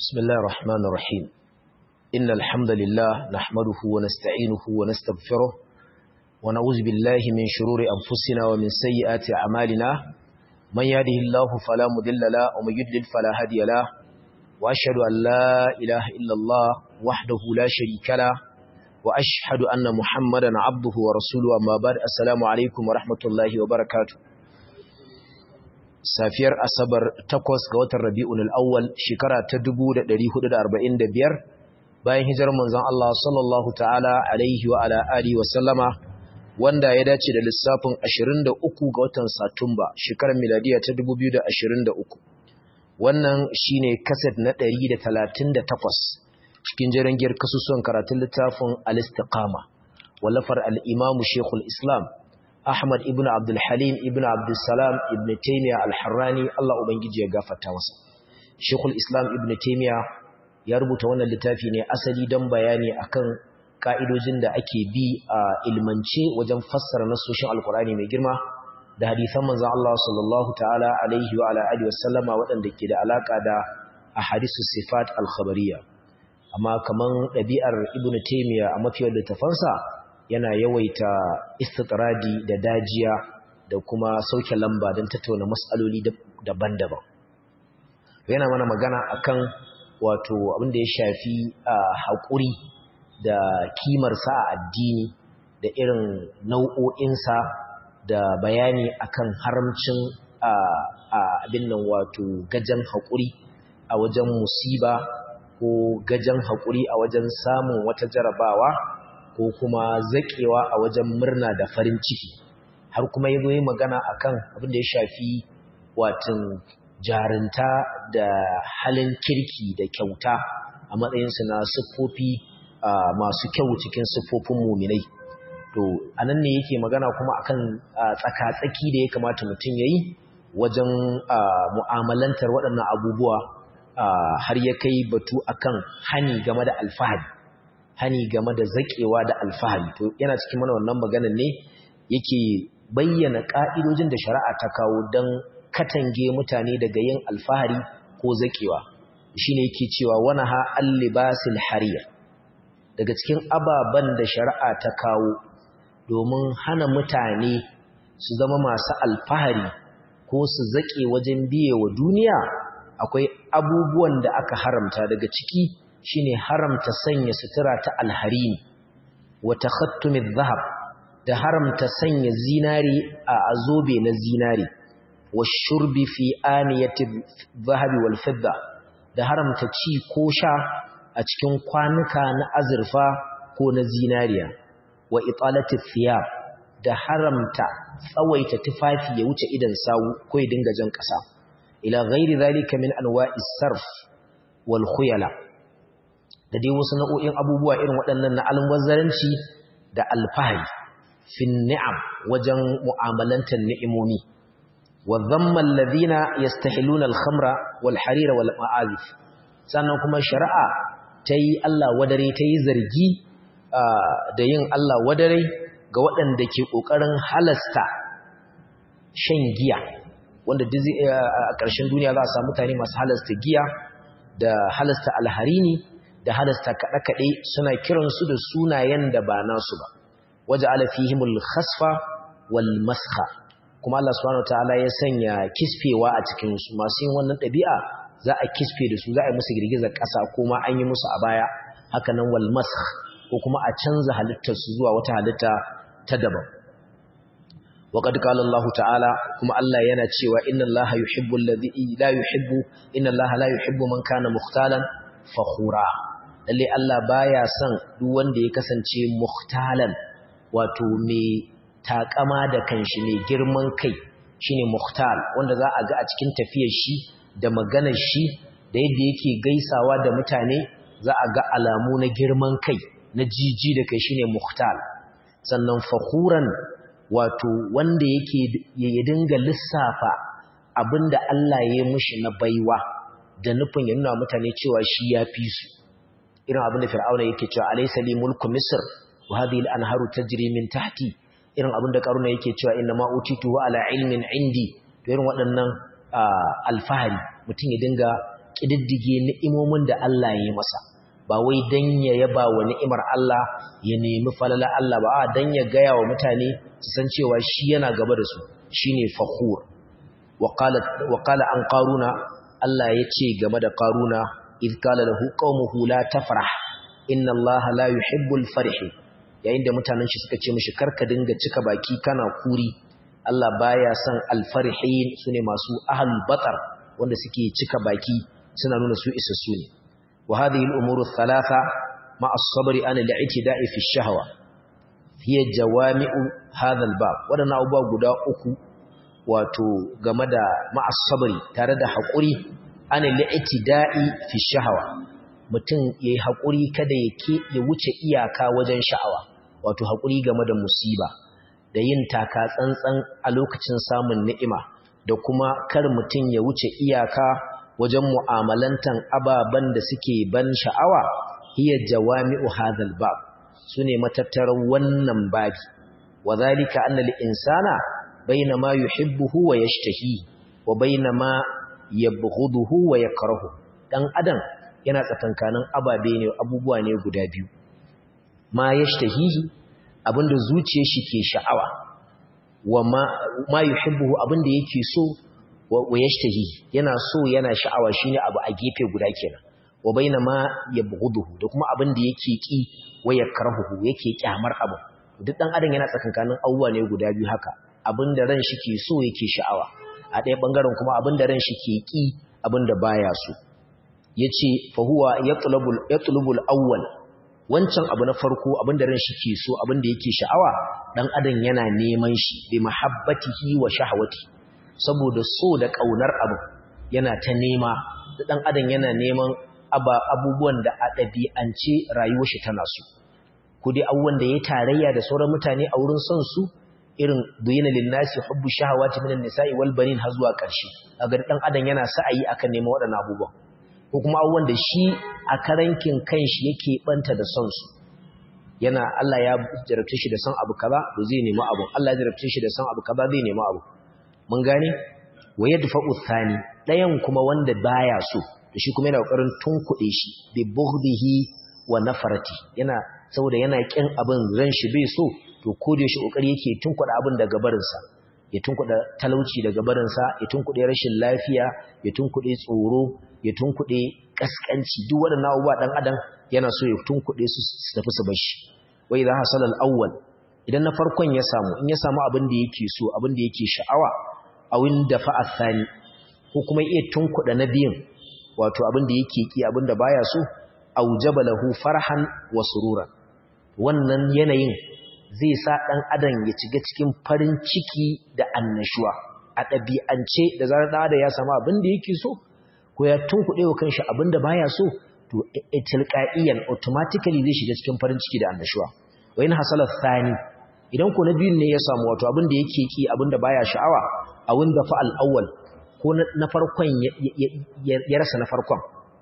بسم الله الرحمن الرحيم إن الحمد لله نحمده ونستعينه ونستغفره ونعوذ بالله من شرور أنفسنا ومن سيئات أعمالنا من يهده الله فلا مضل له ومن يضلل فلا هادي له وأشهد أن لا إله إلا الله وحده لا شريك له وأشهد أن محمدا عبده ورسوله أما بعد السلام عليكم ورحمة الله وبركاته safiyar asabar takwas ga watan rabi'un al'awwal shekara ta 1445 bayan hijirar manzon Allah sallallahu ta'ala alaihi wa ala alihi wa sallama wanda ya dace da lissafin 23 ga watan satumba shekarar miladiya ta 2023 wannan shine kaset na 138 cikin jirangiyar kasusuwan karatun littafin al-istiqama wallafar al-imamu shekul islam Ahmad ibn Abdul Halim ibn Abdul Salam ibn Taymiyyah al-Harrani Allah ubangiji ya gafarta masa. Sheikhul Islam ibn Taymiyyah ya rubuta wannan littafi ne asali don bayani akan ka'idojin da ake bi a ilmance wajen fassara nasoshin Alkur'ani mai girma da hadisan manzon Allah sallallahu ta'ala alaihi wa ala alihi wasallama waɗanda ke da alaka da ahadisu sifat al-khabariyya. Amma kaman ɗabi'ar Ibn Taymiyyah a mafiyar littafansa yana yawaita istitradi da dajiya da kuma sauke lamba don tattauna matsaloli daban-daban yana mana magana akan wato abin da ya shafi haƙuri da kimarsa a addini da irin nau'o'insa da bayani akan haramcin abin nan wato gajen haƙuri a wajen musiba ko gajen haƙuri a wajen samun wata jarabawa ko kuma zaƙewa a wajen murna da farin ciki har kuma yi yi magana akan abin da ya shafi watan jarinta da halin kirki da kyauta a matsayinsu na siffofi masu kyau cikin siffofin muminai to anan ne yake magana kuma akan tsaka-tsaki da ya kamata mutum ya yi wajen mu'amalantar waɗannan abubuwa har ya kai batu akan hani game da alfahari hani game da zakewa da alfahari to yana cikin mana wannan maganar ne yake bayyana ka'idojin da shari'a ta kawo don katange mutane daga yin alfahari ko zakewa shine yake cewa wana ha allibasil hariya daga cikin ababan da shari'a ta kawo domin hana mutane su zama masu alfahari ko su zake wajen biye wa duniya akwai abubuwan da aka haramta daga ciki shine haramta sanya sutura ta alharini wa takhattumidh dhahab da haramta sanya zinari a azobe na zinari wa shurbi fi aniyati dhahabi wal fidda da haramta ci ko sha a cikin kwanuka na azurfa ko na zinariya wa italati thiyab da haramta tsawaita tufafi ya wuce idan sawu ko ya dinga jan kasa ila ghairi zalika min anwa'is sarf wal khuyala da dai wasu nau'o'in abubuwa irin waɗannan na almubazzaranci da alfahari fin ni'am wajen mu'amalantar ni'imomi wa dhamma alladhina yastahiluna al-khamra wal harira wal ma'azif sannan kuma shari'a tayi Allah wadare tayi zargi da yin Allah wadare ga waɗanda ke kokarin halasta shan giya wanda a ƙarshen duniya za a samu mutane masu halasta giya da halasta alharini da halasta kaɗe-kaɗe suna kiransu da sunayen da ba nasu ba waje alafihimul khasfa wal masha kuma Allah subhanahu wataala ya sanya kisfewa a cikin su masu yin wannan ɗabi'a za a kisfe da su za a yi musu girgizar ƙasa ko ma an yi musu a baya haka nan wal masha ko kuma a canza halittar su zuwa wata halitta ta daban وقد قال الله تعالى كما الله yana cewa inna allaha yuhibbul ladhi la yuhibbu inna allaha la yuhibbu man kana mukhtalan fakhura lalle Allah baya son duk wanda ya kasance muhtalan wato mai takama da kanshi mai girman kai shine muhtal wanda za a ga a cikin tafiyar shi da maganar shi da yadda yake gaisawa da mutane za a ga alamu na girman kai na jiji da kai shine muhtal sannan fakhuran wato wanda yake ya dinga lissafa abinda Allah ya yi mishi na baiwa da nufin ya nuna mutane cewa shi ya fi su irin abin da fir'auna yake cewa alaysa li mulku misr wa hadhihi al-anharu tajri min tahti irin abin da karuna yake cewa inna ma utitu ala ilmin indi to irin waɗannan alfahari mutum ya dinga kididdige ni'imomin da Allah ya yi masa ba wai dan ya yaba wa ni'imar Allah ya nemi falala Allah ba a dan ya gaya wa mutane su san cewa shi yana gaba da su shine fakhur wa qala wa qala an qaruna Allah ya ce game da qaruna id qala lahu qaumuhu la tafrah inna Allah la yuhibbul farihin yayin da mutanen shi suka ce mishi karka dinga cika baki kana kuri Allah baya son alfarihin sune masu ahlul batar wanda suke cika baki suna nuna su isassu ne wa hadhihi al-umuru thalatha ma as-sabri an al-i'tida'i fi ash-shahwa hiya jawami'u hadha al-bab wadannan abubuwa guda uku wato game da ma as-sabri tare da hakuri an al-i'tida'i fi ash-shahwa mutum yayi hakuri kada yake ya wuce iyaka wajen sha'awa wato hakuri game da musiba da yin taka tsantsan a lokacin samun ni'ima da kuma kar mutum ya wuce iyaka wajen mu'amalantan ababen da suke ban sha'awa hiya jawami'u hadhal bab sune matattarar wannan babi wadhalika anna al-insana baina ma yuhibbuhu wa yashtahi wa baina ma yabghuduhu wa yakrahu dan adam yana tsakankanin ababe ne abubuwa ne guda biyu ma yashtahihi abinda zuciyar shi ke sha'awa wa ma yuhibbu abinda yake so wa yashtahi yana so yana sha'awa shine abu a gefe guda kenan wa baina ma yabghuduhu da kuma abinda yake ki wa yakrahuhu yake kyamar abu duk dan adam yana tsakankanin abubuwa ne guda biyu haka abinda ran shi ke so yake sha'awa a ɗaya bangaren kuma abinda ran shi ke ki abinda baya so yace fa huwa yatlubul yatlubul awwal wancan abu na farko abinda ran shi ke so abinda yake sha'awa dan adam yana neman shi bi mahabbatihi wa shahwati saboda so da kaunar abu yana ta nema dan adam yana neman abubuwan da a ɗabi'ance rayuwar shi tana so ko dai abubuwan da ya tarayya da sauran mutane a wurin son su irin duyina linnasi hubbu shahawati minan nisa'i wal banin har zuwa ƙarshe kaga dan adam yana sa'ayi akan neman waɗannan abubuwan ko kuma abubuwan da shi a karankin kanshi yake banta da son su yana Allah ya jarabce shi da son abu kaza to zai nemi abu Allah ya jarabce shi da son abu kaza zai nemi abu mun gane wa yadfa'u thani dayan kuma wanda baya so to shi kuma yana kokarin tunkuɗe shi bi bughdihi wa nafarati yana saboda yana kin abin ran shi bai so to ko da shi kokari yake tunkuɗe abin daga barinsa ya tunkuɗe talauci daga barinsa ya tunkuɗe rashin lafiya ya tunkuɗe tsoro ya tunkuɗe ƙasƙanci duk waɗannan abubuwa ɗan adam yana so ya tunkuɗe su su tafi su bar shi wai za hasal al-awwal idan na farkon ya samu in ya samu abin da yake so abin da yake sha'awa a winda fa athani ko kuma iya tunkuɗe na biyun wato abin da yake ki abin da baya so aujaba lahu farhan wa sururan wannan yanayin zai sa ɗan adam ya ciga cikin farin ciki da annashuwa a ɗabi'ance da zarar ɗan adam ya samu abin da yake so ko ya tunkuɗe wa kanshi abin da baya so to tilqa'iyan automatically zai shiga cikin farin ciki da annashuwa wa in hasala thani idan ko na biyun ne ya samu wato abin da yake ki abin da baya sha'awa a wanda fa al-awwal ko na farkon ya rasa na farkon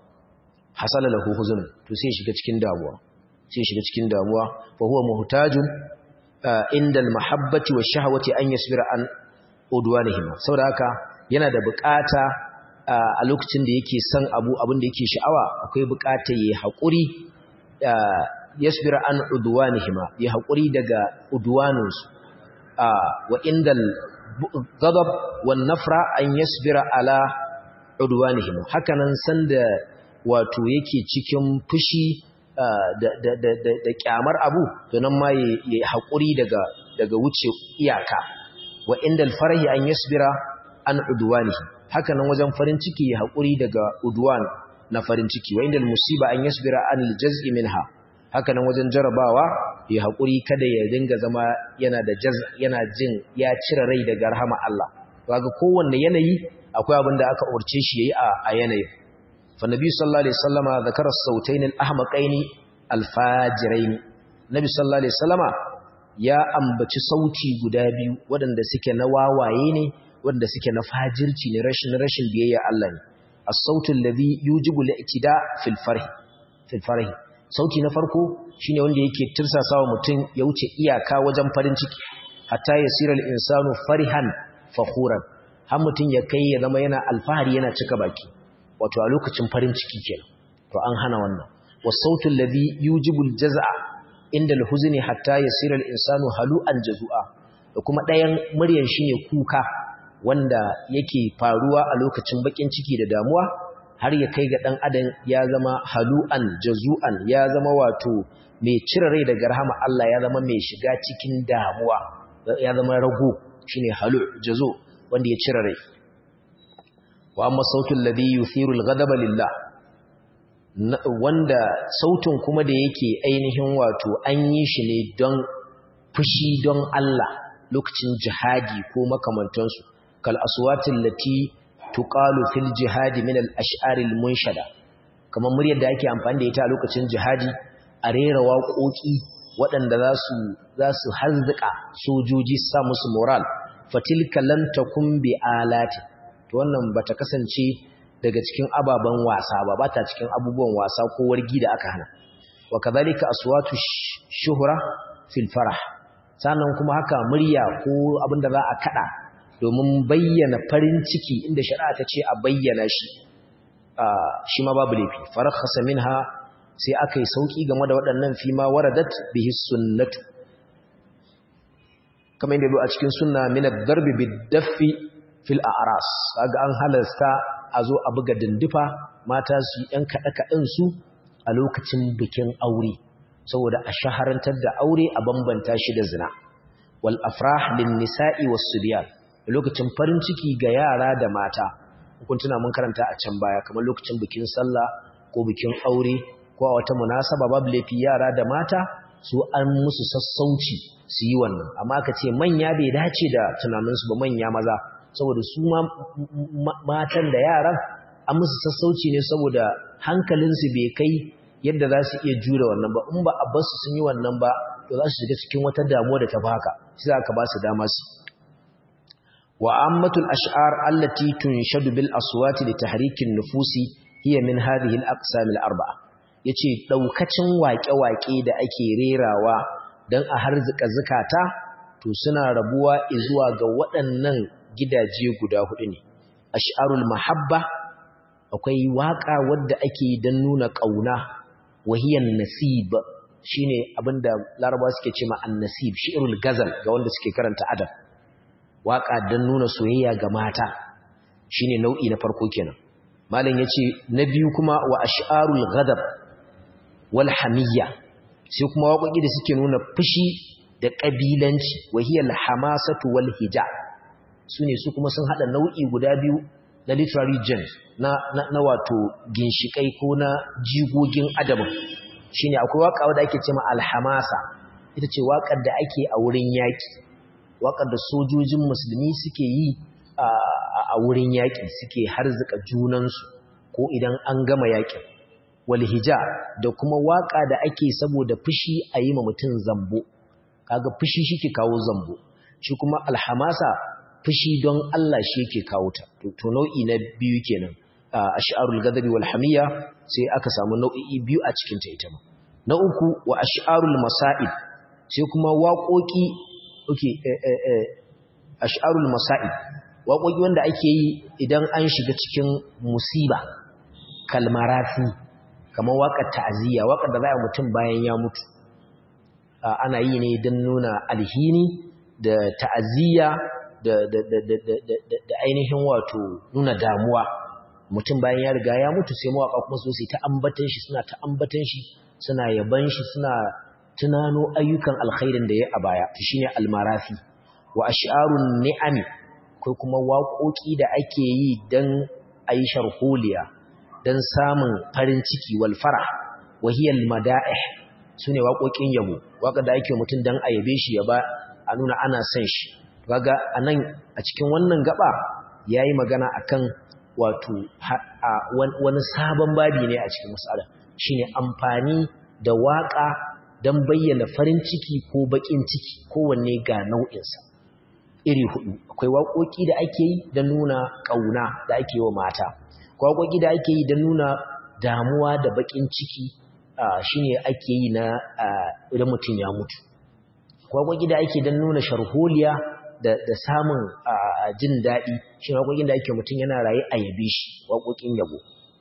hasala lahu huzun to sai shiga cikin damuwa sai shiga cikin damuwa fa huwa muhtajun inda al-mahabbati wa shahawati an yasbira an udwanihim saboda haka yana da bukata a lokacin da yake son abu abin da yake sha'awa akwai bukatar yayi hakuri yasbira an udwanihim yayi hakuri daga udwanunsu wa indal ghadab wan nafra an yasbira ala udwanihim hakanan sanda wato yake cikin fushi da kyamar abu to nan ma ya haƙuri daga wuce iyaka wa inda alfarahi an yasbira an udwanihi haka nan wajen farin ciki ya haƙuri daga udwan na farin ciki wa inda musiba an yasbira an aljaz'i minha haka nan wajen jarabawa ya haƙuri kada ya dinga zama yana da jaz yana jin ya cire rai daga rahama Allah kaga kowanne yanayi akwai abin da aka urce shi yayi a yanayin فالنبي صلى الله عليه وسلم ذكر الصوتين الأحمقين الفاجرين النبي صلى الله عليه وسلم ya ambaci sauti guda biyu waɗanda suke na wawaye ne waɗanda suke na fajirci ne rashin rashin biyayya Allah ne as-sautul ladhi yujibu al-i'tida fil farhi fil farhi sauti na farko shine wanda yake tirsasawa mutum ya wuce iyaka wajen farin ciki hatta yasira al-insanu farihan fakhuran har mutum ya kai ya zama yana alfahari yana cika baki wato a lokacin farin ciki kenan to an hana wannan wasautu alladhi yujibul jaz'a inda al-huzni hatta yasira al-insanu halu'an jazua da kuma ɗayan muryan shine kuka wanda yake faruwa a lokacin bakin ciki da damuwa har ya kai ga dan adam ya zama halu'an jazu'an ya zama wato mai cire rai daga rahama Allah ya zama mai shiga cikin damuwa ya zama rago shine halu jazu wanda ya cire rai wa amma sautul ladhi yuthiru al-ghadaba lillah wanda sautin kuma da yake ainihin wato an yi shi ne don fushi don Allah lokacin jihadi ko makamantansu kal aswatin lati tuqalu fil jihadi min al ash'aril munshada kamar muryar da ake amfani da ita a lokacin jihadi a rera waƙoƙi waɗanda za su za su harzika sojoji sa musu moral fatilka lam takun bi alati to wannan bata kasance daga cikin ababen wasa ba bata cikin abubuwan wasa ko wargi da aka hana wa kadhalika aswatu shuhra fil farah sannan kuma haka murya ko abinda za a kada domin bayyana farin ciki inda shari'a ta ce a bayyana shi shi ma babu laifi farakhasa minha sai aka yi sauki game da waɗannan fi ma waradat bihi sunnatu kamar yadda a cikin sunna min ad-darbi bid-daffi fil a'ras kaga an halasta a zo a buga dindifa mata su yi ɗan kaɗe-kaɗen su a lokacin bikin aure saboda a shaharantar da aure a bambanta shi da zina wal afrah lin nisa'i was subyan lokacin farin ciki ga yara da mata kun tuna mun karanta a can baya kamar lokacin bikin sallah ko bikin aure ko a wata munasaba babu laifi yara da mata su an musu sassauci su yi wannan amma ka ce manya bai dace da tunaninsu ba manya maza saboda su matan da yaran an musu sassauci ne saboda hankalinsu bai kai yadda za su iya jure wannan ba in ba a basu sun yi wannan ba to za su shiga cikin wata damuwa da ta baka shi za ka ba su dama su wa ammatul ash'ar allati tunshadu bil aswati li tahrikin nufusi hiya min hadhihi al aqsam al arba'a yace daukacin waƙe-waƙe da ake rerawa dan a harzika zakata to suna rabuwa zuwa ga waɗannan gidaje guda hudu ne ash'arul mahabba akwai waka wadda ake dan nuna kauna wahiyan nasib shine abinda larabawa suke cewa an-nasib shi'rul gazal ga wanda suke karanta adab waka dan nuna soyayya ga mata shine nau'i na farko kenan malam yace na biyu kuma wa ash'arul ghadab wal hamiyya sai kuma waƙoƙi da suke nuna fushi da kabilanci wahiyal hamasatu wal hija sune su kuma sun hada nau'i guda biyu na literary gems na, na, na wato ginshikai ko na jigogin adabin shine akwai waka wadda ake cewa alhamasa ita ce wakar da ake a wurin yaki wakar da sojojin musulmi suke yi a, a wurin yaki suke harzuka junansu ko idan an gama yakin walhija da kuma waka da ake saboda fushi a yi ma mutum zambo kaga fushi shi ke kawo zambo shi kuma alhamasa fushi don Allah shi yake kawo ta to nau'i na biyu kenan ash'arul ghadabi wal hamiya sai aka samu nau'i biyu a cikin ta ita ma na uku wa ash'arul masa'ib sai kuma waƙoƙi okay ash'arul masa'ib waƙoƙi wanda ake yi idan an shiga cikin musiba kalmarafi kamar waƙar ta'aziyya waƙar da za a mutum bayan ya mutu ana yi ne don nuna alhini da ta'aziyya da ainihin wato nuna damuwa mutum bayan ya riga ya mutu sai mawaka kuma su sai ta ambatan shi suna ta ambatan shi suna yaban shi suna tunano ayyukan alkhairin da ya a baya to shine almarafi wa ash'arun ni'ami ko kuma waƙoƙi da ake yi dan aishar holiya dan samun farin ciki wal farah wa hiya al mada'ih sune waƙoƙin yabo waƙa da ake mutum dan a yabe shi ya ba a nuna ana son shi kaga anan a cikin wannan gaba yayi magana akan wato wani sabon babi ne a cikin mas'ala shine amfani da waka dan bayyana farin ciki ko bakin ciki kowanne ga nau'in sa iri hudu akwai waƙoƙi da ake yi dan nuna kauna da ake yi wa mata akwai waƙoƙi da ake yi dan nuna damuwa da bakin ciki shine ake yi na idan mutum ya mutu akwai waƙoƙi da ake dan nuna sharholiya da samun jin daɗi shi waƙoƙin da ake mutum yana raye a yabe shi waƙoƙin yabo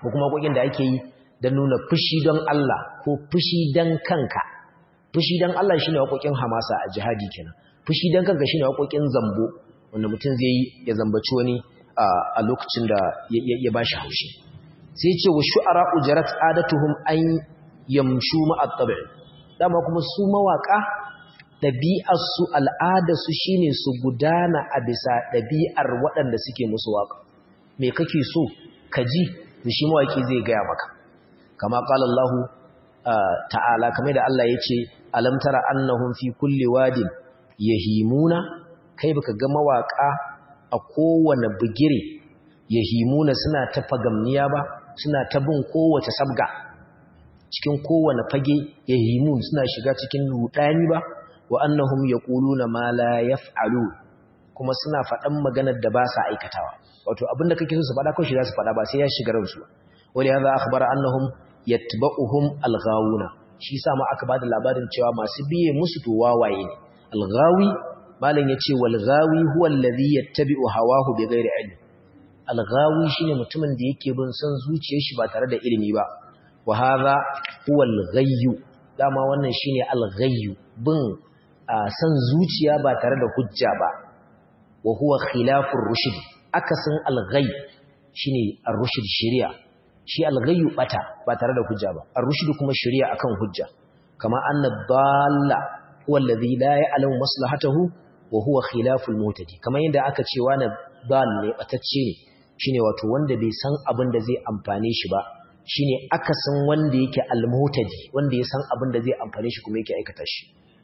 ko kuma waƙoƙin da ake yi don nuna fushi don Allah ko fushi don kanka fushi don Allah shine waƙoƙin hamasa a jihadi kenan fushi don kanka shine waƙoƙin zambo wanda mutum zai yi ya zambaci wani a lokacin da ya bashi haushi sai ce wa shu'ara ujarat adatuhum an yamshu ma'a tabi dama kuma su mawaka ɗabi'ar su al'adar su shine su gudana a bisa ɗabi'ar waɗanda suke musu waka me kake so ka ji da shi mawaki zai gaya maka kama qala Allah ta'ala kamar da Allah yace alam tara annahum fi kulli wadin yahimuna kai baka ga mawaka a kowane bugire yahimuna suna ta fagamniya ba suna ta bin kowace sabga cikin kowane fage yahimun suna shiga cikin rudani ba wa annahum yaquluna ma la yaf'alu kuma suna faɗan maganar da ba sa aikatawa wato abinda kake so su faɗa kawai shi za su faɗa ba sai ya shiga ransu ba wali hadha akhbara annahum yatba'uhum alghawuna shi sa ma aka bada labarin cewa masu biye musu to wawaye ne alghawi malam yace wal ghawi huwa alladhi yattabi'u hawahu bighairi ilm alghawi shine mutumin da yake bin son zuciyar shi ba tare da ilimi ba wa hadha huwa alghayyu dama wannan shine alghayyu bin san zuciya ba tare da hujja ba wa huwa khilafur rushd akasin alghayy shine ar-rushd shari'a shi alghayyu bata ba tare da hujja ba ar-rushd kuma shari'a akan hujja kama anna dalla huwa alladhi la ya'lamu maslahatahu wa huwa khilaful mutadi kamar yadda aka ce wani dal ne batacce ne shine wato wanda bai san abin da zai amfane shi ba shine akasin wanda yake al-mutadi wanda ya san abin da zai amfane shi kuma yake aikata shi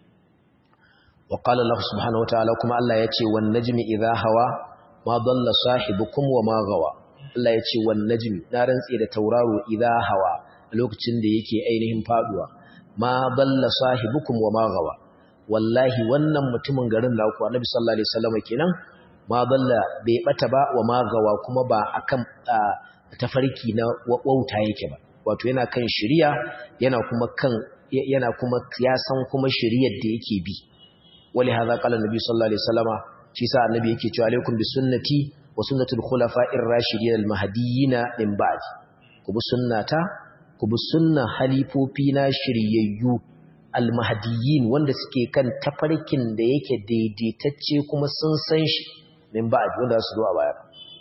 wa qala Allah subhanahu wataala kuma Allah ya ce wan najmi idha hawa ma dalla sahibukum wa ma gawa Allah ya ce wan najmi na rantsi da tauraro idha hawa lokacin da yake ainihin faduwa ma dalla sahibukum wa ma gawa wallahi wannan mutumin garin naku annabi sallallahu alaihi wasallam kenan ma dalla bai bata ba wa ma gawa kuma ba akan tafarki na wauta yake ba wato yana kan shiriya yana kuma kan yana kuma ya san kuma shiriyar da yake bi wali hadha qala annabi sallallahu alaihi wasallama shi sa annabi yake cewa alaikum bi sunnati wa sunnatul khulafa'ir rashidin al mahdiyyin min ba'di ku bi sunnata ku bi sunnan halifofi na shiryayyu al mahdiyyin wanda suke kan tafarkin da yake daidaitacce kuma sun san shi min ba'di wanda su zo a baya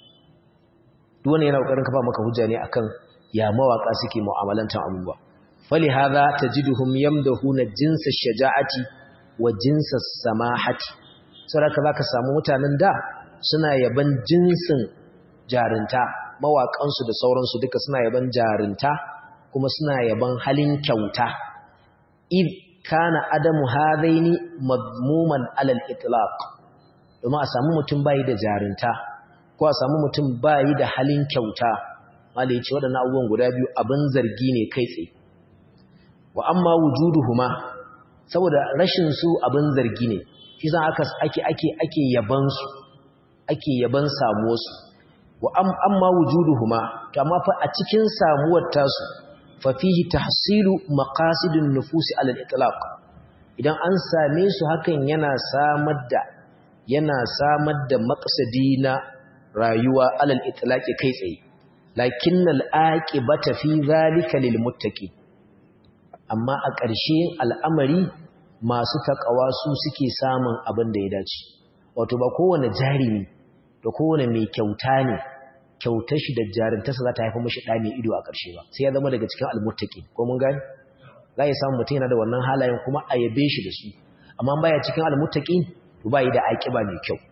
duk wanda yana kokarin kafa maka hujja ne akan ya mawaka suke mu'amalantan abubuwa fali hadha tajiduhum yamdahuna jinsa shaja'ati wa jinsa samahati saboda zaka samu mutanen da suna yaban jinsin jarinta mawakan su da sauransu duka suna yaban jarinta kuma suna yaban halin kyauta id kana adamu hadaini madmuman alal itlaq domin a samu mutum bayi da jarinta ko a samu mutum bayi da halin kyauta wanda ya ce waɗannan abubuwan guda biyu abin zargi ne kai tsaye wa amma wujuduhuma saboda rashin su abin zargi ne shi za aka ake ake ake yaban su ake yaban samuwar su wa amma wujuduhuma to amma fa a cikin samuwar tasu fa fihi tahsilu maqasidun nufusi ala al-itlaq idan an same su hakan yana samar da yana samar da maqsadi na rayuwa alal itlaqi kai tsaye lakinnal aqibata fi zalika lil muttaqi amma a ƙarshe al'amari masu takawa su suke samun abin da ya dace wato ba kowane jarimi da kowane mai kyauta ne kyautar shi da jarintarsa za ta haifa mashi ɗa mai ido a ƙarshe ba sai ya zama daga cikin almuttaqi ko mun gani za ya samu mutum yana da wannan halayen kuma a yabe shi da su amma baya cikin almuttaqi to ba yi da aƙiba mai kyau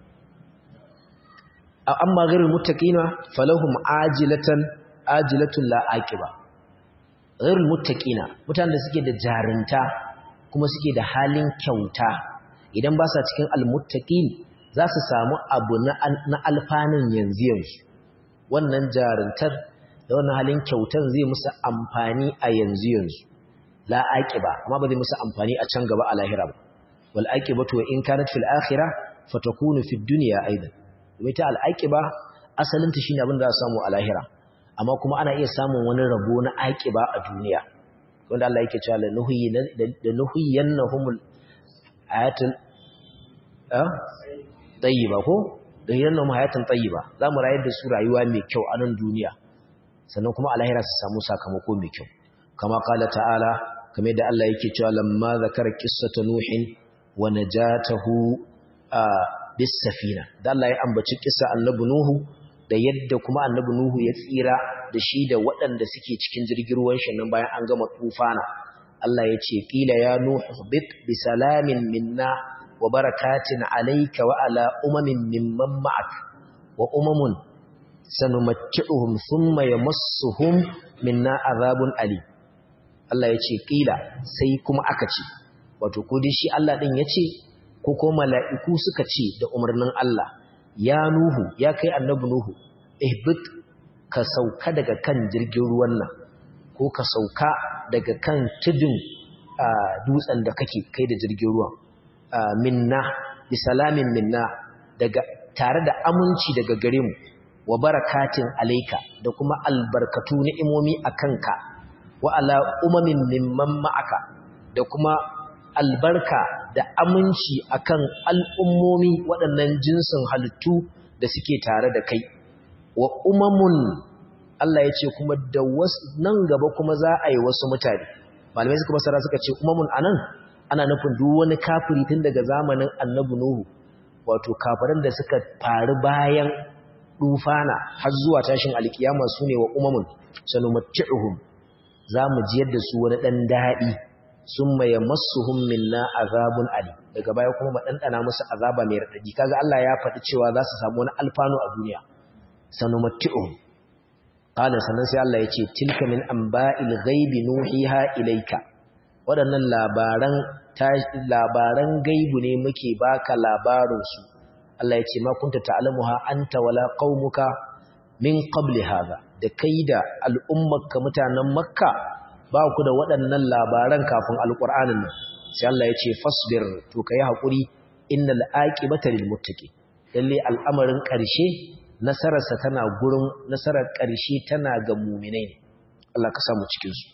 amma ghairul muttaqina falahum ajilatan ajilatun la aqiba ghairul muttaqina mutanen da suke da jarinta kuma suke da halin kyauta idan ba sa cikin almuttaqin za su samu abu na alfanin yanzu yanzu wannan jarintar da wannan halin kyautar zai musu amfani a yanzu yanzu la aqiba amma ba zai musu amfani a can gaba a lahira ba wal aqibatu wa in kanat fil akhirah fatakunu fid dunya aidan domin ta al'aƙiba asalinta shi ne abin da za a samu a lahira amma kuma ana iya samun wani rabo na aƙiba a duniya wanda Allah yake cewa da nuhiyan na humul ayatun tsayi ba ko da hiyan na hayatun tsayi ba za mu rayar da su rayuwa mai kyau a nan duniya sannan kuma alahira su samu sakamako mai kyau kama kala ta'ala kamar da Allah yake cewa lamma zakara qissata nuhin wa najatahu bis safina da Allah ya ambaci kissa annabi nuhu da yadda kuma annabi nuhu ya tsira da shi da waɗanda suke cikin jirgin ruwan shi nan bayan an gama tufana Allah ya ce qila ya nuhu bit bi salamin minna wa barakatin alayka wa ala umamin mimman ma'ak wa umamun sanumatti'uhum thumma yamassuhum minna azabun ali Allah ya ce ƙila sai kuma aka ce wato ko dai shi Allah ɗin ya ce ko ko mala'iku suka ce da umarnin Allah ya nuhu ya kai annabi nuhu ihbit ka sauka daga kan jirgin ruwan nan ko ka sauka daga kan tudun dutsen da kake kai da jirgin ruwan minna bi salamin minna daga tare da aminci daga gare mu wa barakatin alaika da kuma albarkatu ni'imomi a kanka wa ala umamin mimman ma'aka da kuma albarka da aminci akan al'ummomi waɗannan jinsin halittu da suke tare da kai wa umamun Allah ya ce kuma da nan gaba kuma za a yi wasu mutane malamai suka masara suka ce umamun anan ana nufin duk wani kafiri tun daga zamanin annabi nuhu wato kafiran da suka faru bayan dufana har zuwa tashin alkiyama su ne wa umamun sanumatti'uhum za mu ji yadda su wani ɗan daɗi sun maye masu minna azabun ali daga baya kuma ma ɗanɗana musu azaba mai raɗaɗi kaga Allah ya faɗi cewa za su samu wani alfanu a duniya sanumatti'uhum qala sannan sai Allah ya ce tilka min amba'il ghaibi nuhiha ilayka waɗannan labaran labaran gaibu ne muke baka labarin su Allah ya ce ma kunta ta'lamuha anta wala qaumuka min qabli hadha da kai da al'ummarka mutanen makka ba ku da waɗannan labaran kafin alƙur'anin nan sai Allah ya ce fasbir to kai haƙuri innal aqibata lil muttaqin lalle al'amarin ƙarshe nasararsa tana gurin nasarar ƙarshe tana ga mu'minai ne Allah ka samu cikin su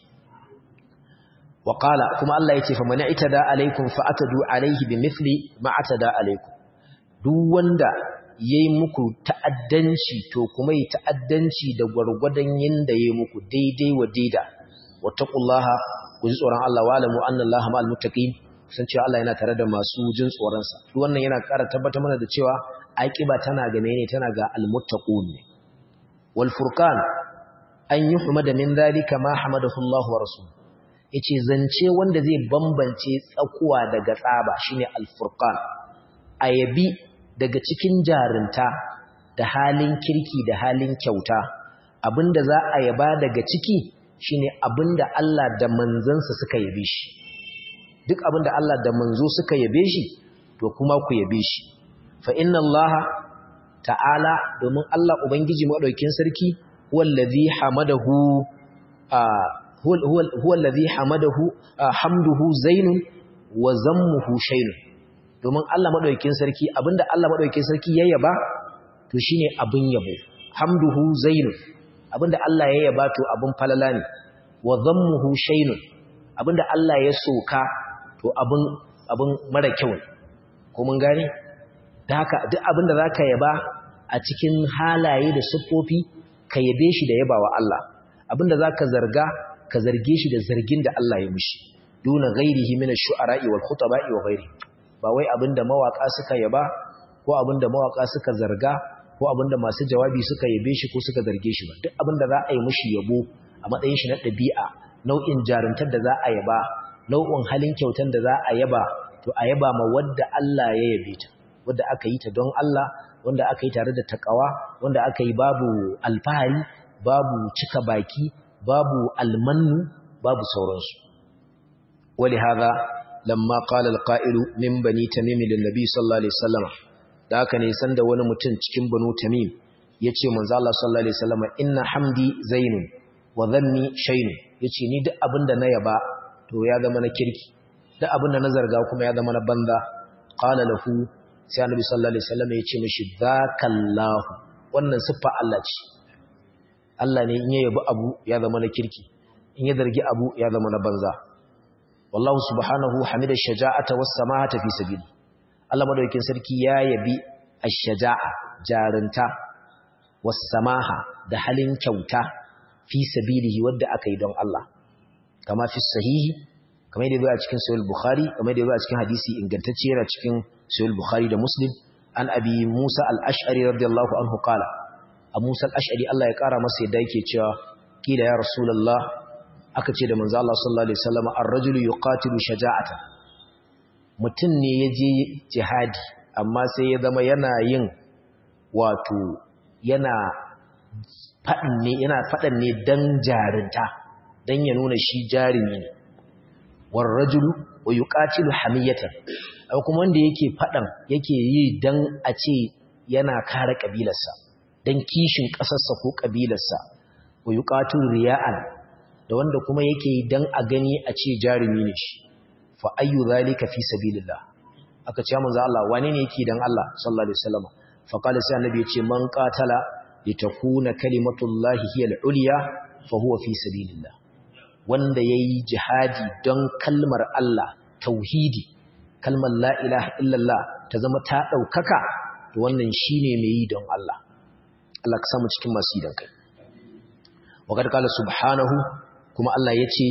wa qala kuma Allah ya ce fa man itada alaikum fa atadu alaihi bimithli ma atada alaikum duk wanda ya yi muku ta'addanci to kuma yi ta'addanci da gwargwadon yadda ya yi muku daidai wa daida wataƙullaha ku ji tsoron Allah wa alamu annan Allah ma'al mutaƙin san cewa Allah yana tare da masu jin tsoronsa duk wannan yana ƙara tabbatar mana da cewa aƙiba tana ga mene tana ga almuttaqun ne wal furqan an yuhmada min dhalika ma hamadahu Allah wa rasul yace zance wanda zai bambance tsakuwa daga tsaba shine al furqan ayabi daga cikin jarinta da halin kirki da halin kyauta abinda za a yaba daga ciki shine abinda Allah da manzansa suka yabe shi duk abinda Allah da manzo suka yabe shi to kuma ku yabe shi fa inna Allah ta'ala domin Allah ubangiji madaukin sarki huwallazi hamadahu huwa allazi hamadahu hamduhu zainun wa zammuhu shaynun domin Allah maɗaukin sarki abinda Allah maɗaukin sarki ya yaba to shine abin yabo hamduhu zainu abinda Allah ya yaba to abin falala ne wa dhammuhu shaynun abinda Allah ya soka to abin abin mara kyau ne ko mun gane da haka duk abinda zaka yaba a cikin halaye da siffofi ka yabe shi da yabawa Allah abinda zaka zarga ka zarge shi da zargin da Allah ya mishi duna ghairihi min ash-shu'ara'i wal khutaba'i wa ghairihi ba wai abinda mawaka suka yaba ko abinda mawaka suka zarga ko abinda masu jawabi suka yabe shi ko suka zarge shi ba duk abinda za a yi mishi yabo a matsayin shi na ɗabi'a nau'in jaruntar da za a yaba nau'in halin kyautar da za a yaba to a yaba ma wadda Allah ya yabe ta wadda aka yi ta don Allah wanda aka yi tare da takawa wanda aka yi babu alfahari babu cika baki babu almannu babu sauransu wali hadha lamma qala alqa'ilu min bani tamim lin-nabi sallallahu alaihi wasallam da haka ne sanda wani mutum cikin banu tamim yace manzo Allah sallallahu alaihi wasallam inna hamdi zainun wa dhanni shaynun yace ni duk abinda na yaba to ya zama na kirki duk abinda na zarga kuma ya zama na banza qala lahu sai annabi sallallahu alaihi wasallam yace mishi zakallahu wannan siffa Allah ce Allah ne in ya yabi abu ya zama na kirki in ya zargi abu ya zama na banza wallahu subhanahu hamida shaja'ata was samahata fi sabili Allah madaukakin sarki ya yabi ash-shaja'a jarinta was samaha da halin kyauta fi sabilihi wadda aka yi don Allah kama fi sahihi kamar yadda a cikin sahih bukhari kamar yadda a cikin hadisi ingantacce yana cikin sahih bukhari da muslim an abi musa al-ash'ari radiyallahu anhu qala a musa al-ash'ari Allah ya kara masa yadda yake cewa kila ya rasulullah aka ce da manzo Allah sallallahu alaihi wasallam ar-rajulu yuqatilu shaja'atan mutum ne ya je jihadi amma sai ya zama yana yin wato yana faɗin ne yana faɗan ne dan jarinta dan ya nuna shi jarumi ne war rajulu wa yuqatilu hamiyatan aw kuma wanda yake faɗan yake yi dan a ce yana kare kabilarsa dan kishin ƙasarsa ko kabilarsa wa yuqatilu riya'an da wanda kuma yake yi dan a gani a ce jarumi ne shi fa ayyu zalika fi sabilillah aka ce manzo Allah wane ne yake dan Allah sallallahu alaihi wasallam fa qala sai annabi ya ce man qatala litakuna kalimatullahi hiya al-ulya fa huwa fi sabilillah wanda yayi jihadi don kalmar Allah tauhidi kalmar la ilaha illallah ta zama ta daukaka to wannan shine mai yi don Allah Allah ka samu cikin masu yi don kai wa kad qala subhanahu kuma Allah yace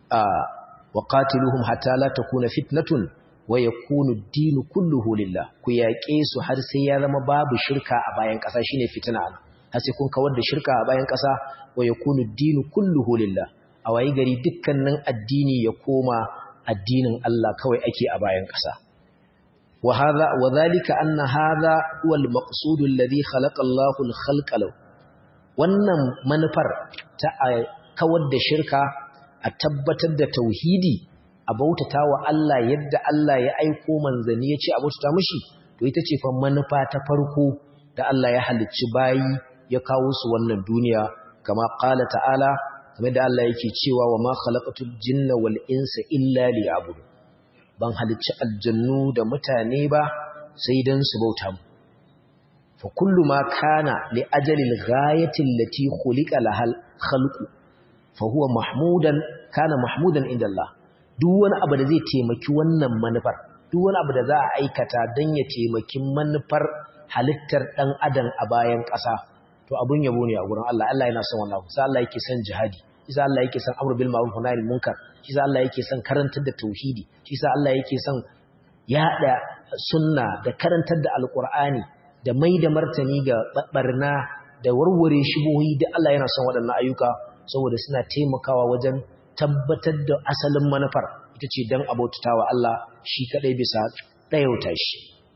wa qatiluhum hatta la takuna fitnatun wa yakunu ad-din kulluhu lillah ku yaƙe su har sai ya zama babu shirka a bayan ƙasa shine fitina har sai kun kawar da shirka a bayan ƙasa wa yakunu ad-din kulluhu lillah a wayi gari dukkanin addini ya koma addinin Allah kawai ake a bayan ƙasa wa hadha wa dhalika anna hadha huwa al-maqsud alladhi khalaqa Allahu al-khalqa law wannan manufar ta kawar da shirka a tabbatar da tauhidi a bautata wa Allah yadda Allah ya aiko manzanni ya ce a bautata mishi to ita ce fa manufa ta farko da Allah ya halicci bayi ya kawo su wannan duniya kama qala ta'ala kamar da Allah yake cewa wa ma khalaqatul jinna wal insa illa liya'budu ban halicci aljannu da mutane ba sai dan su bauta mu fa kullu ma kana li ajali al-ghayati allati khuliqa lahal khalqu fa huwa mahmudan kana mahmudan inda Allah duk wani abu da zai taimaki wannan manufar duk wani abu da za a aikata don ya taimaki manufar halittar ɗan adam a bayan ƙasa to abun yabo ne a gurin Allah Allah yana son wannan sai Allah yake son jihadi shi Allah yake son amru bil ma'ruf wa nahy munkar shi Allah yake son karantar da tauhidi shi Allah yake son yada sunna da karantar da alqur'ani da mai da martani ga barna da warware shubuhi da Allah yana son waɗannan ayyuka saboda suna taimakawa wajen tabbatar da asalin manufar ita ce don abautatawa Allah shi kadai bisa ɗayauta shi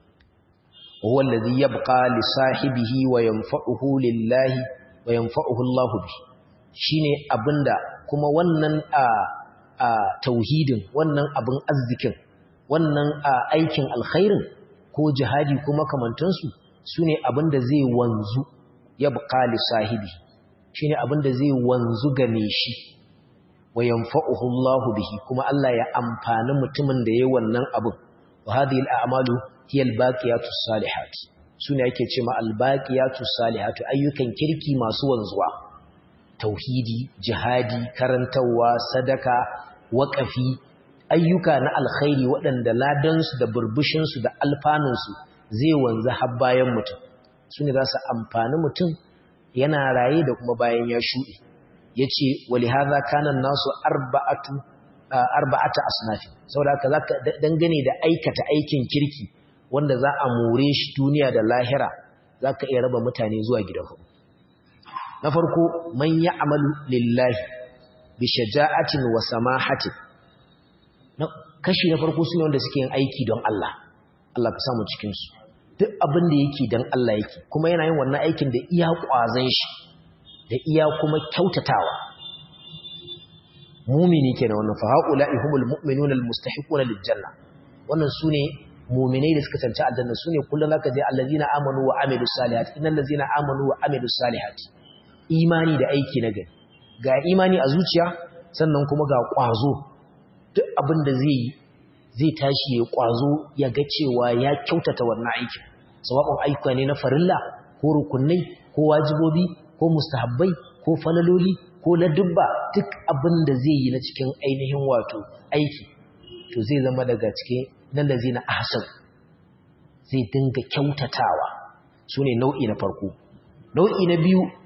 huwa allazi yabqa li sahibihi wa yanfa'uhu lillahi wa yanfa'uhu Allah bi shine abinda kuma wannan a, a tauhidin wannan abin arzikin wannan a aikin alkhairin ko jihadi ko makamantansu sune abinda zai wanzu yabqa li sahibihi shine abinda zai wanzu game shi wa yanfa'uhu Allahu bihi kuma Allah ya amfani mutumin da yayin wannan abin wa hadhihi al'amalu hiya al-baqiyatus salihat sune yake cewa al-baqiyatus salihatu ayyukan kirki masu wanzuwa tauhidi jihadi karantawa sadaka waqafi ayyuka na alkhairi waɗanda ladan su da burbushin su da alfanun su zai wanzu har bayan mutum sune za su amfani mutum yana raye da kuma bayan ya shuɗe yace wali hadha kana nasu arba'atu arba'ata asnafi saboda haka zaka dangane da aikata aikin kirki wanda za a more shi duniya da lahira zaka iya raba mutane zuwa gida hudu na farko man ya'malu lillahi bi shaja'atin wa samahatin kashi na farko sune wanda suke yin aiki don Allah Allah ka samu cikin su duk abin da yake don Allah yake kuma yana yin wannan aikin da iya kwazan shi da iya kuma kyautatawa mumini kenan wannan fa haula'i humul mu'minuna almustahiquna liljanna wannan sune mu'minai da suka tantance aljanna sune kullun zaka je allazina amanu wa amilus salihati innal ladzina amanu wa amilus salihati imani da aiki na gari ga imani a zuciya sannan kuma ga kwazo duk abin da zai zai tashi ya kwazo ya ga cewa ya kyautata wannan aikin sawabin ayyuka ne na farilla ko rukunai ko wajibobi ko mustahabbai ko falaloli ko ladubba duk abin da zai yi na cikin ainihin wato aiki to zai zama daga cikin nan da zai na ahsan zai dinga kyautatawa su ne nau'i na farko nau'i na biyu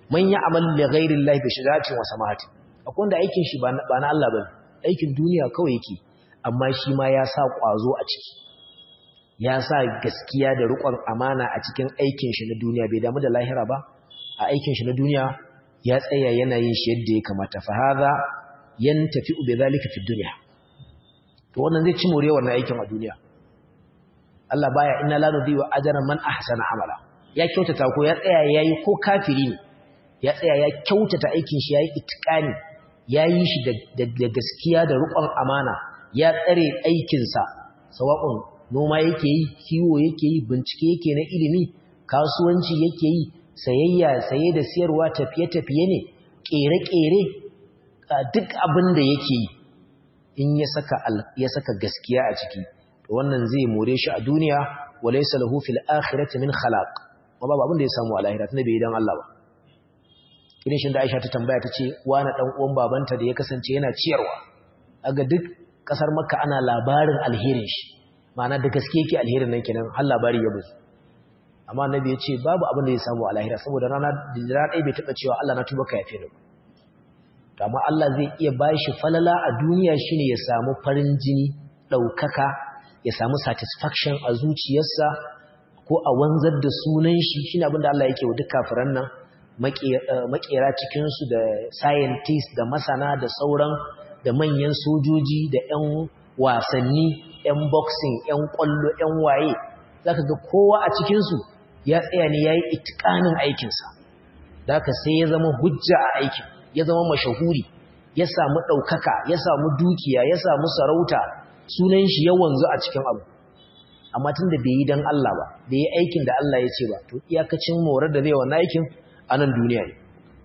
man ya'mal li ghayri Allah bi shajatin wa samahatin akwai wanda aikin shi ba na Allah bane aikin duniya kawai yake amma shi ma ya sa kwazo a ciki ya sa gaskiya da riƙon amana a cikin aikin shi na duniya bai damu da lahira ba a aikin shi na duniya ya tsaya yana yin shi yadda ya kamata fa hadha yantafi bi zalika fi dunya to wannan zai ci more wannan aikin a duniya Allah baya inna la nudhi'u ajran man ahsana amala ya kyautata ko ya tsaya yayi ko kafiri ne ya tsaya ya kyautata aikin shi yayi itqani yayi shi da gaskiya da riƙon amana ya tsare aikin sa sawa'un noma yake yi kiwo yake yi bincike yake na ilimi kasuwanci yake yi sayayya saye da siyarwa tafiye-tafiye ne kere-kere duk abin da yake yi in ya saka ya saka gaskiya a ciki to wannan zai more shi a duniya walaysa lahu fil akhirati min khalaq ba babu abin da ya samu a lahira tunda bai dan Allah ba irin shin da Aisha ta tambaya tace wani dan uwan babanta da ya kasance yana ciyarwa aga duk kasar Makka ana labarin alherin shi ma'ana da gaske yake alherin nan kenan har labari ya bazu amma annabi ya ce babu abin da ya samu a lahira saboda rana da rana ɗaya bai taɓa cewa Allah na tuba ka yafe ni to amma Allah zai iya bashi falala a duniya shine ya samu farin jini ɗaukaka ya samu satisfaction a zuciyarsa ko a wanzar da sunan shi shine abin da Allah yake wa duk kafiran nan makera cikinsu da scientist da masana da sauran da manyan sojoji da 'yan wasanni 'yan boxing 'yan kwallo 'yan waye za ka ga kowa a cikinsu ya tsaya ne ya yi itikanin aikinsa da ka sai ya zama hujja a aikin ya zama mashahuri ya samu ɗaukaka ya samu dukiya ya samu sarauta sunan shi ya wanzu a cikin abu amma tun da bai yi don Allah ba bai yi aikin da Allah ya ce ba to iyakacin morar da zai wannan aikin a nan duniya ne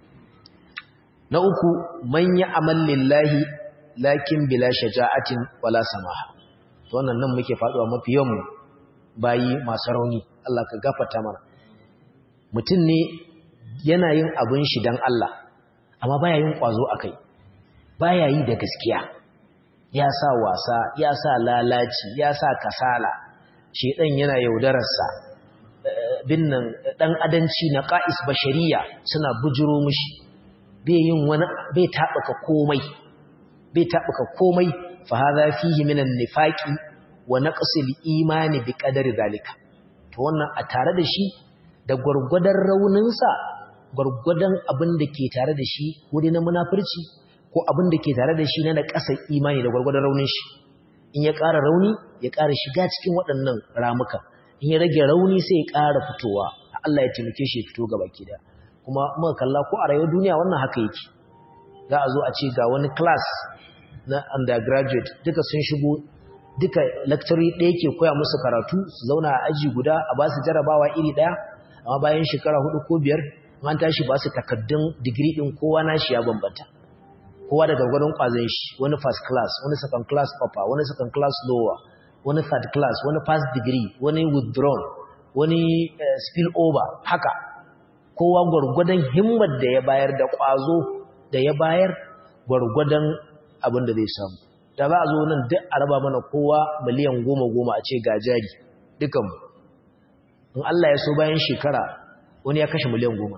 na uku manya amal lillahi lakin bila shaja'atin wala samaha to wannan nan muke faduwa mafi yawan bayi masu rauni Allah ka gafarta mana mutum ne yana yin abin shi dan Allah amma baya yin kwazo akai baya yi da gaskiya ya sa wasa ya sa lalaci ya sa kasala shedan yana yaudararsa binnan dan adanci na qa'is bashariya suna bujiro mishi bai yin wani bai tabaka komai bai tabaka komai fa hadha fihi minan nifaqi wa naqsil imani bi qadari zalika to wannan a tare da shi da gurgudan rauninsa gurgudan abin da ke tare da shi wuri na munafurci ko abin da ke tare da shi na ƙasar imani da gurgudan raunin shi in ya ƙara rauni ya ƙara shiga cikin waɗannan ramuka in ya rage rauni sai ya ƙara fitowa Allah ya taimake shi ya fito gaba ki da kuma muka kalla ko a rayuwar duniya wannan haka yake za a zo a ce ga wani class na undergraduate duka sun shigo duka lecturer ɗaya ke koya musu karatu su zauna a aji guda a ba su jarabawa iri ɗaya amma bayan shekara hudu ko biyar an tashi ba su takaddun digiri ɗin kowa na shi ya bambanta kowa da gargadon ƙwazon shi wani first class wani second class upper wani second class lower wani third class wani first degree wani withdrawn wani uh, spill over haka kowa gwargwadon himmar da ya bayar da ƙwazo da ya bayar gwargwadon abin da zai samu da za a zo nan duk a raba mana kowa miliyan goma goma a ce ga jari dukanmu in Allah ya so bayan shekara wani ya kashe miliyan goma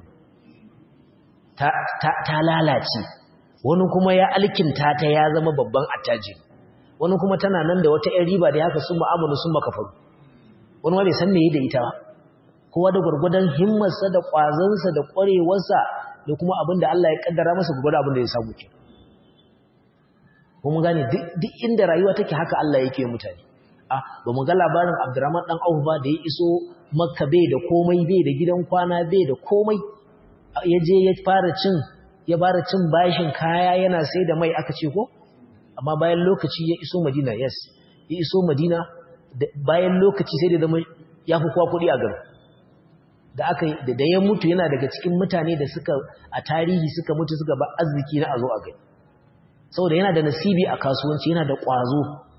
ta lalace wani kuma ya alkinta ta ya zama babban attaji wani kuma tana nan da wata ‘yan riba da ya haka sun ma'amalu sun makafaru wani ma bai san me da ita ba kowa da gwargwadon himmarsa da ƙwazonsa da ƙwarewarsa da kuma abin da Allah ya ƙaddara masa gwargwadon abin da ya samu ke kuma gane duk inda rayuwa take haka Allah yake mutane a ba mu ga labarin Abdurrahman dan Auf ba da ya iso Makka bai da komai bai da gidan kwana bai da komai ya je ya fara cin ya fara cin bashin kaya yana sai da mai aka ce ko amma bayan lokaci ya iso Madina yes ya iso Madina bayan lokaci sai da zama ya fi kowa kuɗi a garin da aka da ya mutu yana daga cikin mutane da suka a tarihi suka mutu suka ba arziki na a zo a gani saboda yana da nasibi a kasuwanci yana da ƙwazo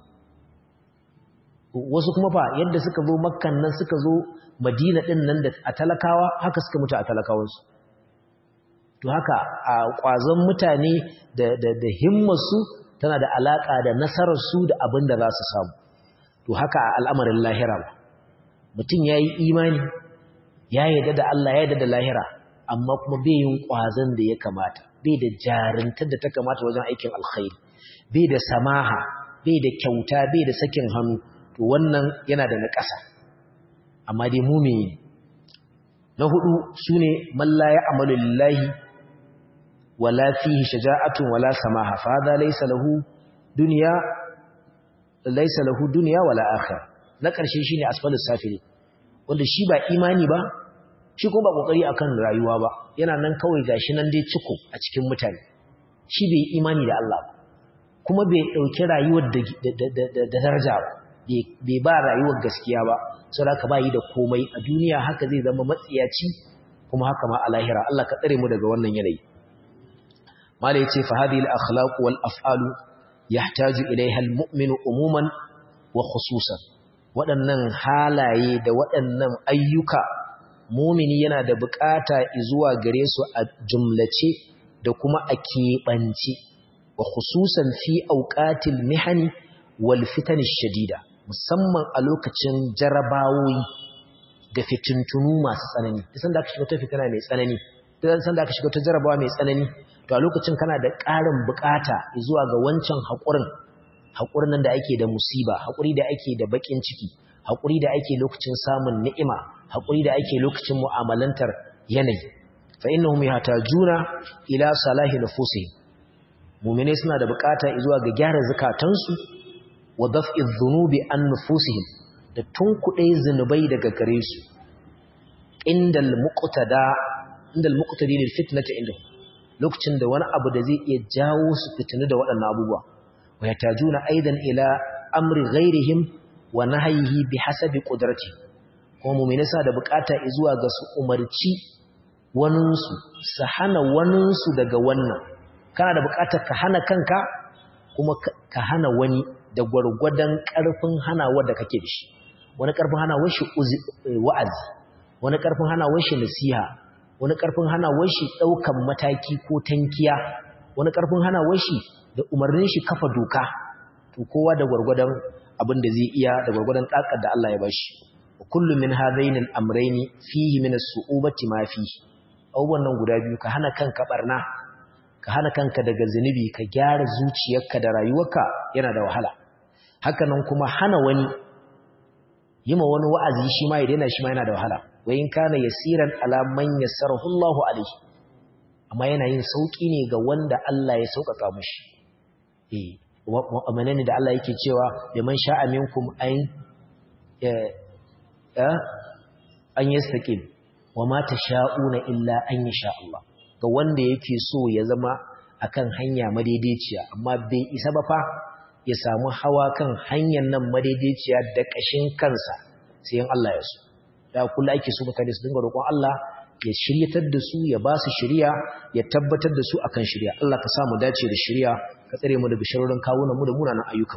wasu kuma fa yadda suka zo makkan nan suka zo madina ɗin nan da a talakawa haka suka mutu a talakawansu to haka a ƙwazon mutane da himmarsu tana da alaƙa da nasararsu da abin da za su samu to haka a al'amarin lahira ba mutum ya yi imani ya yarda da Allah ya yarda da lahira amma kuma bai yin ƙwazon da ya kamata bai da jarintar da ta kamata wajen aikin alkhairi bai da samaha bai da kyauta bai da sakin hannu to wannan yana da naƙasa amma dai mumini na hudu sune man la ya'malu lillahi wala fihi shaja'atun wala samaha fa hadha laysa lahu dunya laysa lahu dunya wala akhirah na ƙarshe shine asfalus safili wanda shi ba imani ba shi kuma ba kokari akan rayuwa ba yana nan kawai gashi nan dai ciko a cikin mutane shi bai imani da Allah ba kuma bai dauki rayuwar da da daraja ba bai ba rayuwar gaskiya ba saboda haka bai da komai a duniya haka zai zama matsiyaci kuma haka ma a lahira Allah ka tsare mu daga wannan yanayi mala yace fa hadhihi al akhlaq wal af'alu yahtaju ilayha al mu'minu umuman wa khususan waɗannan halaye da waɗannan ayyuka mumini yana da bukata zuwa gare su a jumlace da kuma a keɓance wa khususan fi auqatil mihani wal fitan shadida musamman a lokacin jarabawoyi da fitintunu masu tsanani idan da aka shiga ta fitina mai tsanani idan san da aka shiga ta jarabawa mai tsanani to a lokacin kana da ƙarin bukata zuwa ga wancan haƙurin haƙurin nan da ake da musiba haƙuri da ake da baƙin ciki haƙuri da ake lokacin samun ni'ima haƙuri da ake lokacin mu'amalantar yanayi fa innahum yahtajuna ila salahi nufusihim mu'mine suna da bukata zuwa ga gyara zakatansu wa daf'i dhunubi an nufusihim da tunkuɗe zunubai daga gare su indal muqtada indal muqtadi lil fitnati indahu lokacin da wani abu da zai iya jawo su fitinu da waɗannan abubuwa wa yatajuna aidan ila amri ghairihim wa nahyihi bihasabi qudratihi kuma mummina sa da bukata zuwa ga su umarci waninsu su hana waninsu daga wannan kana da bukatar ka hana kanka kuma ka hana wani da gwargwadon karfin hanawa da kake da shi wani karfin hanawar shi wa'azi wani karfin hanawar shi nasiha wani karfin hanawar shi daukan mataki ko tankiya wani karfin hanawar shi da umarnin shi kafa doka to kowa da gwargwadon abin da zai iya da gwargwadon dakar da Allah ya bashi kullu min hadaini al-amrayni fihi min as-su'ubati ma fihi abubuwan nan guda biyu ka hana kanka barna ka hana kanka daga zunubi ka gyara zuciyarka da rayuwarka yana da wahala haka nan kuma hana wani yi ma wani wa'azi shi ma ya daina shi ma yana da wahala wayin kana yasiran ala man yassarahu Allahu alaihi amma yana yin sauki ne ga wanda Allah ya sauƙaƙa mishi eh wa da Allah yake cewa liman sha'a minkum an an yastaqim wa ma tasha'una illa an yasha Allah ga wanda yake so ya zama akan hanya madaidaiciya amma bai isa ba fa ya samu hawa kan hanyar nan madaidaiciya da kashin kansa sai in Allah ya so da kullu ake so mutane su dinga roƙon Allah ya shiryatar da su ya ba su shiriya ya tabbatar da su akan shiriya Allah ka sa mu dace da shiriya ka tsare mu daga sharorin kawunan mu da munanan ayyukan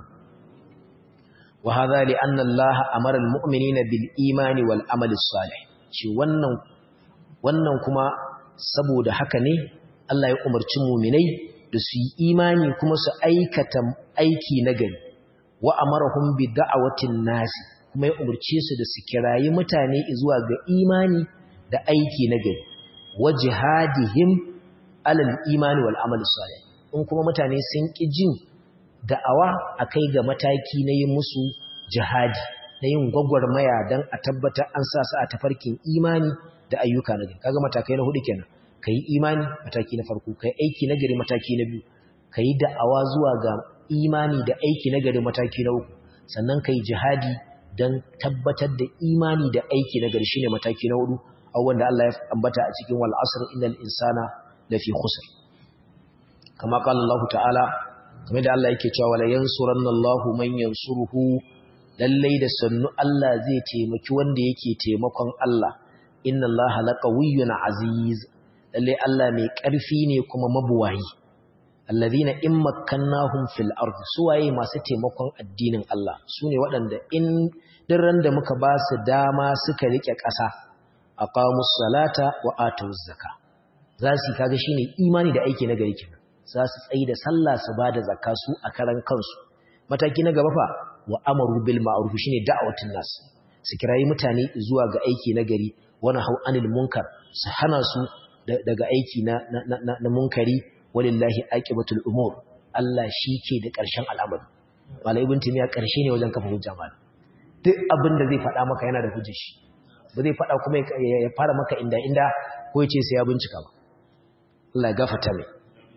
وهذا لأن الله أمر المؤمنين بالإيمان والعمل الصالح shi wannan wannan kuma saboda haka ne Allah ya umarci mu'minai da su yi imani kuma su aikata aiki nagari wa amarahum bi da'awatin nasi kuma ya umarce su da su kirayi mutane zuwa ga imani da aiki nagari wa jihadihim alal imani wal amal salih in kuma mutane sun ki jin da'awa a kai ga mataki na yin musu jihadi na yin gwagwarmaya don a tabbatar an sa su a tafarkin imani da ayyuka na gari kaga matakai na hudu kenan ka yi imani mataki na farko ka yi aiki na gari mataki na biyu ka yi da'awa zuwa ga imani da aiki na gari mataki na uku sannan ka yi jihadi don tabbatar da imani da aiki na gari shine mataki na hudu abubuwan da Allah ya ambata a cikin wal asr innal insana lafi khusr kama qala Allah ta'ala kamar da Allah yake cewa wala yansuranna Allahu man yansuruhu lallai da sannu Allah zai taimaki wanda yake taimakon Allah inna Allaha laqawiyyun aziz lallai Allah mai ƙarfi ne kuma mabuwayi alladhina in makkannahum fil ard suwaye masu taimakon addinin Allah sune waɗanda in dirran da muka ba su dama suka rike ƙasa aqamus salata wa atuz zakka za su kaga shine imani da aiki na gari kenan za su tsayi da sallah su bada zakka su a karan kansu mataki na gaba fa wa amaru bil ma'ruf shine da'awatun nas su kirayi mutane zuwa ga aiki na gari wani hau anil munkar su hana su daga aiki na na munkari walillahi aqibatul umur Allah shi ke da ƙarshen al'amari malai ibn timiya ƙarshe ne wajen kafa hujja mal duk abin da zai faɗa maka yana da hujjar shi ba zai faɗa kuma ya fara maka inda inda ko ya ce sai ya bincika ba Allah ya gafarta mai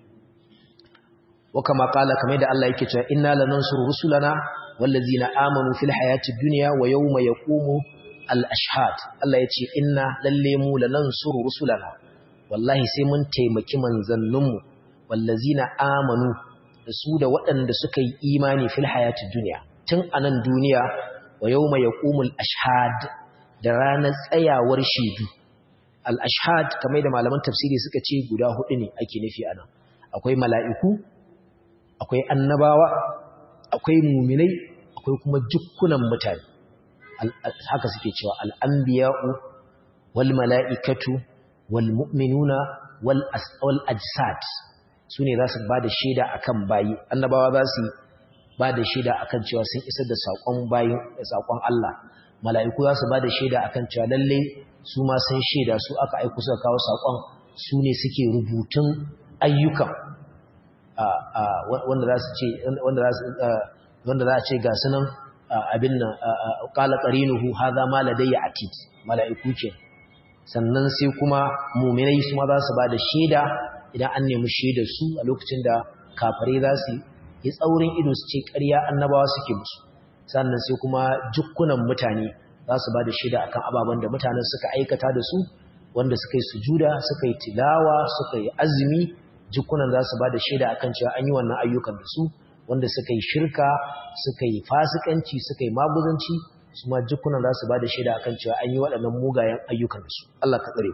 wa kama qala kamar da Allah yake cewa inna lanansuru rusulana wallazina amanu fil hayatid dunya wa yawma yaqumu al ashhad Allah yace inna lalle mu lanansuru rusulana wallahi sai mun taimaki manzanninmu wallazina amanu da su da waɗanda suka yi imani fil hayatid dunya tun anan duniya wa yawma yaqumul ashhad da ranar tsayawar shaidu al ashhad kamar da malaman tafsiri suka ce guda hudu ne ake nufi anan akwai mala'iku akwai annabawa akwai muminai akwai kuma jukkunan mutane haka suke cewa al'ambiya'u wal mala'ikatu wal mu'minuna wal ajsad su ne za su ba da shaida a kan bayi annabawa za su ba da shaida a kan cewa sun isar da saƙon bayin saƙon Allah mala'iku za su ba da shaida a kan cewa lalle su ma sun shaida su aka aiku suka kawo saƙon su ne suke rubutun ayyukan wanda za su ce wanda za a ce ga sunan abin nan qala qarinuhu hadha ma ladayya atid mala'iku ke sannan sai kuma mu'minai su ma za su bada shaida idan an nemi shaidar su a lokacin da kafare za su yi tsaurin ido su ce ƙarya annabawa suke musu sannan sai kuma jukkunan mutane za su bada shaida akan ababen da mutanen suka aikata da su wanda suka yi sujuda suka yi tilawa suka yi azumi jikunan za su ba da shaida a kan cewa an yi wannan ayyukan da su wanda suka yi shirka suka yi fasikanci suka yi maguzanci su ma jikunan za su ba da shaida a kan cewa an yi waɗannan mugayen ayyukan da su Allah ka tsare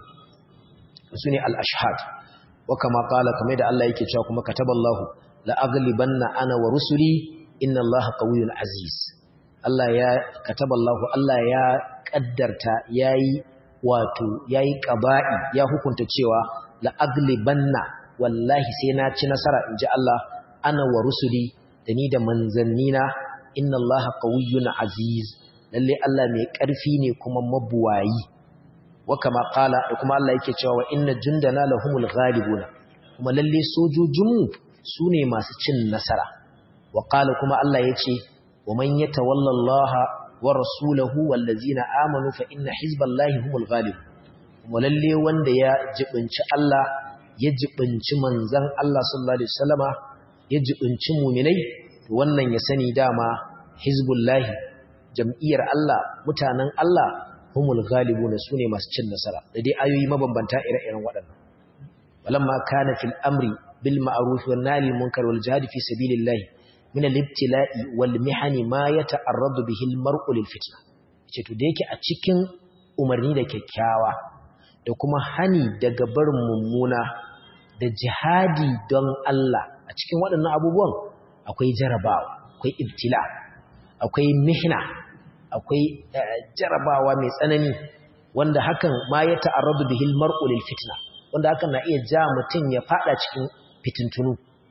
su ne al-ashhad wa kama qala kamar da Allah yake cewa kuma kataballahu la aghlibanna ana wa rusuli inna Allaha qawiyyun aziz Allah ya kataballahu Allah ya kaddarta yayi wato yayi qaba'i ya hukunta cewa la aghlibanna wallahi sai na ci nasara in ji Allah ana wa rusuli da ni da manzannina inna allaha qawiyyun aziz lalle Allah mai ƙarfi ne kuma mabuwayi wa kama qala da kuma Allah yake cewa wa inna jundana lahumul ghalibuna kuma lalle sojojinmu sune masu cin nasara wa qala kuma Allah yace wa man yatawalla Allah wa rasulahu wallazina amanu fa inna hizballahi humul ghalibun kuma lalle wanda ya jibinci Allah ya jibinci manzan Allah sallallahu Alaihi wasallama ya jibinci muminai wannan ya sani dama hizbullahi jam'iyyar Allah mutanen Allah humul galibuna su ne masu cin nasara da dai ayoyi mabambanta ire-iren waɗannan walamma kana fil amri bil ma'ruf wan nahy munkar wal jihad fi sabilillah min al ibtila'i wal mihani ma yata'arradu bihi al mar'u lil fitna ce to da yake a cikin umarni da kyakkyawa da kuma hani daga barin mummuna da jihadi don Allah a cikin waɗannan abubuwan akwai jarabawa akwai ibtila akwai mihna akwai jarabawa mai tsanani wanda hakan ma ya ta'arradu bihil mar'u lil fitna wanda hakan na iya ja mutum ya fada cikin fitintunu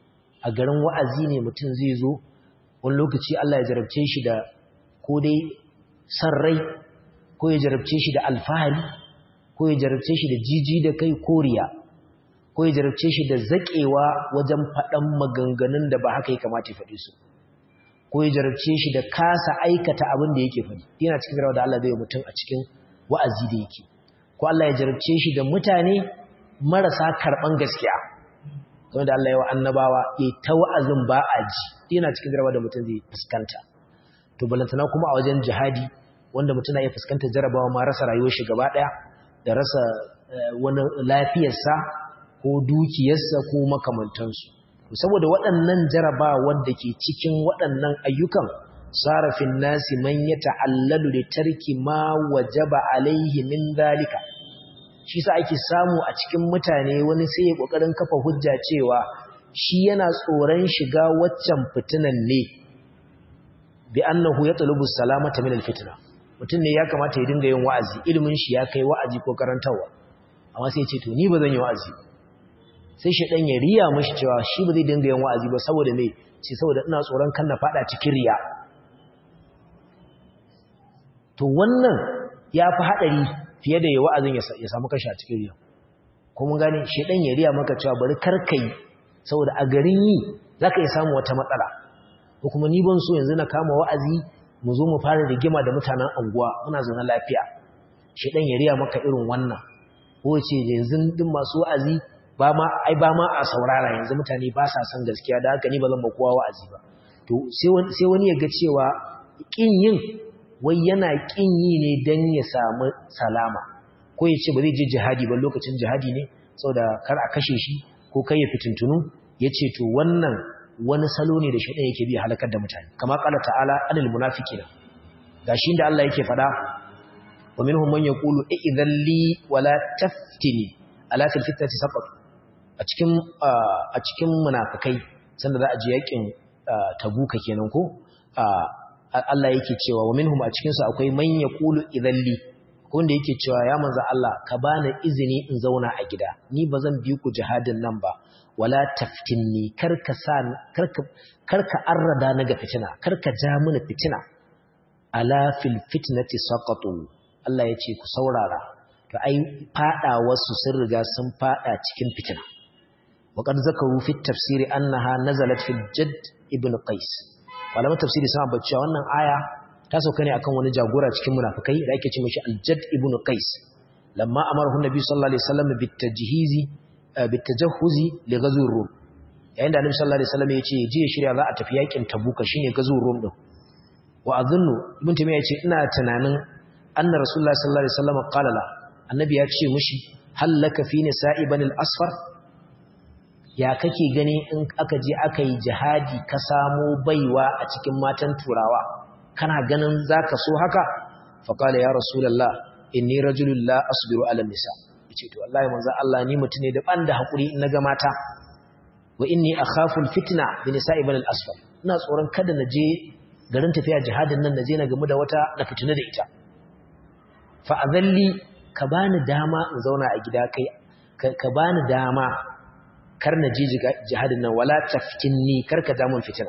a garin wa'azi ne mutum zai zo wani lokaci Allah ya jarabce shi da ko dai san rai ko ya jarabce shi da alfahari ko ya jarabce shi da jiji da kai koriya ko ya jarabce shi da zaƙewa wajen faɗan maganganun da ba haka ya kamata ya faɗi su ko ya jarabce shi da kasa aikata abin da yake faɗi yana cikin rawa da Allah zai mutum a cikin wa'azi da yake ko Allah ya jarabce shi da mutane marasa karɓan gaskiya kamar da Allah ya wa annabawa ya ta wa'azin ba a ji yana cikin rawa da mutum zai fuskanta to balantana kuma a wajen jihadi wanda mutum na iya fuskantar jarabawa ma rasa rayuwar shi gaba ɗaya da rasa wani lafiyarsa ko dukiyarsa ko makamantansu saboda waɗannan jarabawa da ke cikin waɗannan ayyukan sarafin nasi man ya ta'allalu da tarki ma wajaba alaihi min zalika shi sa ake samu a cikin mutane wani sai ya kokarin kafa hujja cewa shi yana tsoron shiga waccan fitinan ne bi annahu yatlubu salamata min alfitna mutum ne ya kamata ya dinga yin wa'azi ilimin shi ya kai wa'azi ko karantawa amma sai ya ce to ni ba zan yi wa'azi sai shi dan ya riya mishi cewa shi ba zai dinga yin wa'azi ba saboda me ce saboda ina tsoron kan na fada cikin riya to wannan ya fi hadari fiye da ya wa'azin ya samu kashi a cikin riya kuma gane shedan ya riya maka cewa bari karkai saboda a garin yi zaka iya samu wata matsala ko kuma ni ban so yanzu na kama wa'azi mu zo mu fara rigima da mutanen anguwa muna zaune lafiya shedan ya riya maka irin wannan ko ce yanzu din masu wa'azi ba ma ai ba ma a saurara yanzu mutane ba sa son gaskiya da haka ni ba zan ba kowa wa'azi ba to sai wani ya ga cewa kin yin wai yana kin yi ne dan ya samu salama ko ya ce ba zai je jihadi ba lokacin jihadi ne saboda kar a kashe shi ko kai ya fitintunu ya ce to wannan wani salo ne da shaɗan yake bi halakar da mutane kama ƙala ta'ala anil munafiqina gashi da Allah yake faɗa wa minhum man yaqulu idhan li wala taftini ala fil fitnati saqat a cikin a cikin munafikai sanda za a je yakin tabuka kenan ko Allah yake cewa wa minhum a cikin su akwai man yaqulu idhan li ko wanda yake cewa ya manzo Allah ka bani izini in zauna a gida ni bazan bi ku jihadin nan ba wala taftinni karka sa karka karka arrada na ga fitina karka ja mini fitina ala fil fitnati saqatu Allah yace ku saurara to ai fada wasu sun riga sun fada cikin fitina wa qad zakaru fi tafsiri annaha nazalat fil jadd ibn qais malaman tafsiri sun ambata wannan aya ta sauka ne akan wani jagora cikin munafikai da ake ce mishi al-jadd ibn qais lamma amarahu nabi sallallahu alaihi wasallam bitajhizi bitajahhuzi li ghazwir rum yayin da annabi sallallahu alaihi wasallam ya ce je shirya za a tafi yakin tabuka shine ghazwir rum din wa adhunnu ibn taymiya yace ina tunanin anna rasulullahi sallallahu alaihi wasallam qala la annabi ya ce mishi hallaka fi nisa'i banil asfar ya kake gani in aka je aka yi jihadi ka samo baiwa a cikin matan turawa kana ganin zaka so haka fa qala ya rasulullah inni rajulun la asbiru ala nisa yace to wallahi manzo Allah ni mutune ne da ban da hakuri in naga mata wa inni akhafu alfitna bi nisa'i bal asfar ina tsoron kada na je garin tafiya jihadin nan naje na gamu da wata na fitina da ita fa azalli ka bani dama in zauna a gida kai ka bani dama kar na je jihadin nan wala tafkinni kar ka damun fitina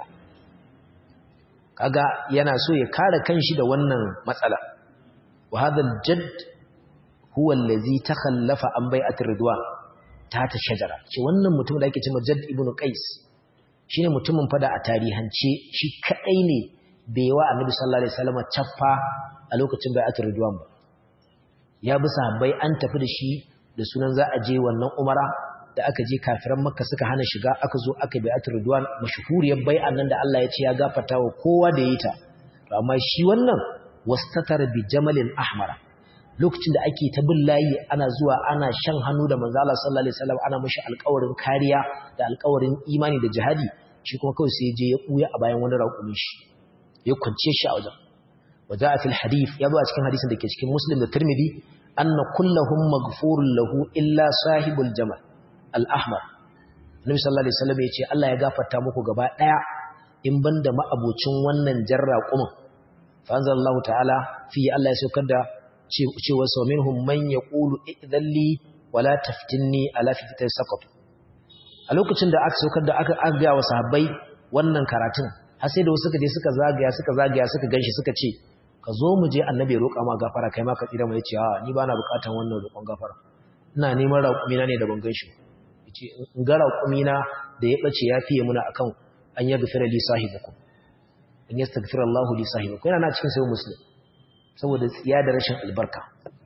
kaga yana so ya kare kanshi da wannan matsala wa hadha aljadd huwa allazi takhallafa an bai'at ridwan ta ta shajara ce wannan mutum da ake cewa jadd ibnu qais shine mutumin fada a tarihance shi kadai ne bai wa annabi sallallahu alaihi wasallam chaffa a lokacin bai'at ridwan ba ya bi sahabbai an tafi da shi da sunan za a je wannan umara da aka je kafiran makka suka hana shiga aka zo aka bi atur ridwan mashhuriyar bai'an nan da Allah ya ce ya gafarta wa kowa da yi ta amma shi wannan wastatar bi jamalin ahmara lokacin da ake ta bin layi ana zuwa ana shan hannu da manzo Allah sallallahu alaihi wasallam ana mishi alƙawarin kariya da alƙawarin imani da jihadi shi kuma kawai sai ya je ya buya a bayan wani raƙumin shi ya kwance shi a wajen waja fil hadith ya zo a cikin hadisin da ke cikin muslim da tirmidhi anna kullahum maghfurun lahu illa sahibul jamal al-ahmar nabi sallallahu alaihi wasallam ya ce Allah ya gafarta muku gaba daya in banda ma'abocin wannan jarra kuma fa anzalallahu ta'ala fi Allah ya saukar da cewa sau minhum man yaqulu idhalli wala taftinni ala fitati saqat a lokacin da aka saukar da aka aga wa sahabbai wannan karatun har sai da wasu suka je suka zagaya suka zagaya suka ganshi suka ce ka zo mu je annabi ya roƙa ma gafara kai ma ka tsira mu yace a ni bana buƙatan wannan roƙon gafara ina neman raƙumina ne da ban ganshi yace in ga raƙumina da ya bace ya fiye muna akan an yaghfira li sahibukum in yastaghfira Allahu li sahibukum yana na cikin sahih muslim saboda tsiya da rashin albarka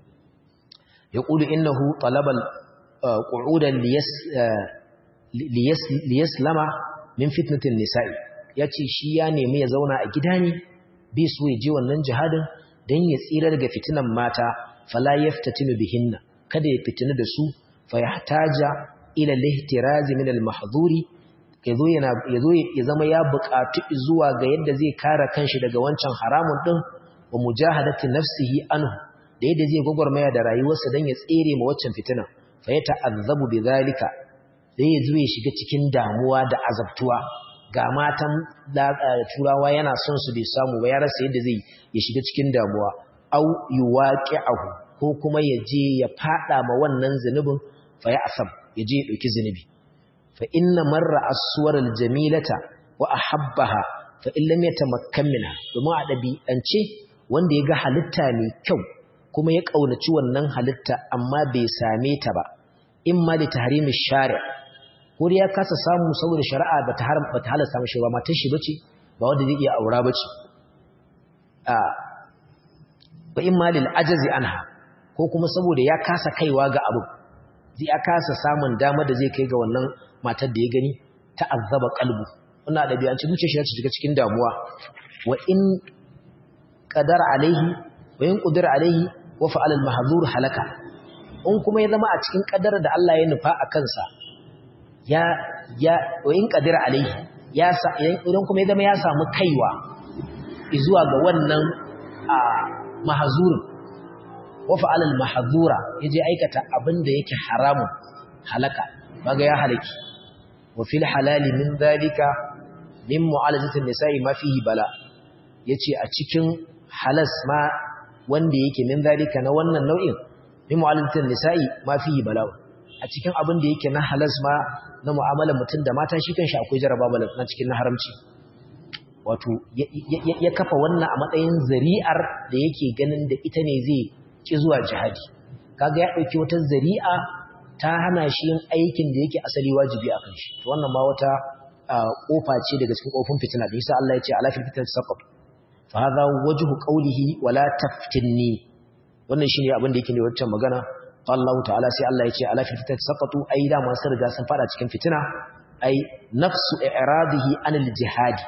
yaqulu innahu talabal qu'udan liyaslama min fitnatin nisa'i yace shi ya nemi ya zauna a gida ne bi su ya je wannan jihadin dan ya tsira daga fitinan mata fala yaftatinu bihinna kada ya fitina da su fa yahtaja ila lihtiraz min al-mahdhuri yazo yana yazo ya zama ya buƙatu zuwa ga yadda zai kare kanshi daga wancan haramun din wa mujahadati nafsihi anhu da yadda zai gwagwarmaya da rayuwarsa dan ya tsere ma waccan fitina fa ya ta'azzabu bidhalika sai ya zo ya shiga cikin damuwa da azabtuwa ga matan turawa yana son su bai samu ba ya rasa yadda zai ya shiga cikin damuwa au yuwaqi'ahu ko kuma ya je ya fada ma wannan zunubin fa ya asab ya je ya dauki zunubi fa inna marra as-suwar al-jamilata wa ahabbaha fa in lam yatamakkan minha domin a dabi'ance wanda ya ga halitta mai kyau kuma ya kaunaci wannan halitta amma bai same ta ba imma li tahrimi shari' ko ya kasa samu saboda shari'a bata haram bata halasta mashi ba matan shi bace ba wanda zai iya aura bace a wa imma lil ajzi anha ko kuma saboda ya kasa kaiwa ga abu zai ya kasa samun dama da zai kai ga wannan matar da ya gani ta azaba qalbu wannan dabi'anci zuciyar shi ta shiga cikin damuwa wa in qadara alaihi wa in qadara alaihi wa fa'ala al mahzur halaka in kuma ya zama a cikin kadar da Allah ya nufa a kansa ya ya wa in qadara alaihi ya sa idan kuma ya zama ya samu kaiwa zuwa ga wannan a mahzurin wa fa'ala al mahzura yaje aikata abin da yake haramun halaka baga ya halaki wa fil halali min dhalika min mu'alajatin nisa'i ma fihi bala yace a cikin halas ma wanda yake min dhalika na wannan nau'in min mu'alajatin nisa'i ma fihi bala a cikin abin da yake na halas ma na mu'amalar mutum da mata shi kanshi akwai jaraba bala na cikin na haramci wato ya kafa wannan a matsayin zari'ar da yake ganin da ita ne zai ki zuwa jihadi kaga ya dauki wata zari'a ta hana shi yin aikin da yake asali wajibi a kan shi to wannan ma wata kofa ce daga cikin kofin fitina da yasa Allah ya ce ala fil fitnati saqat fa hadha wajhu qawlihi wala taftinni wannan shine abin da yake ne wancan magana Allah ta'ala sai Allah ya ce ala fil fitnati saqatu ai da masu riga sun fada cikin fitina ai nafsu i'radihi anil jihadi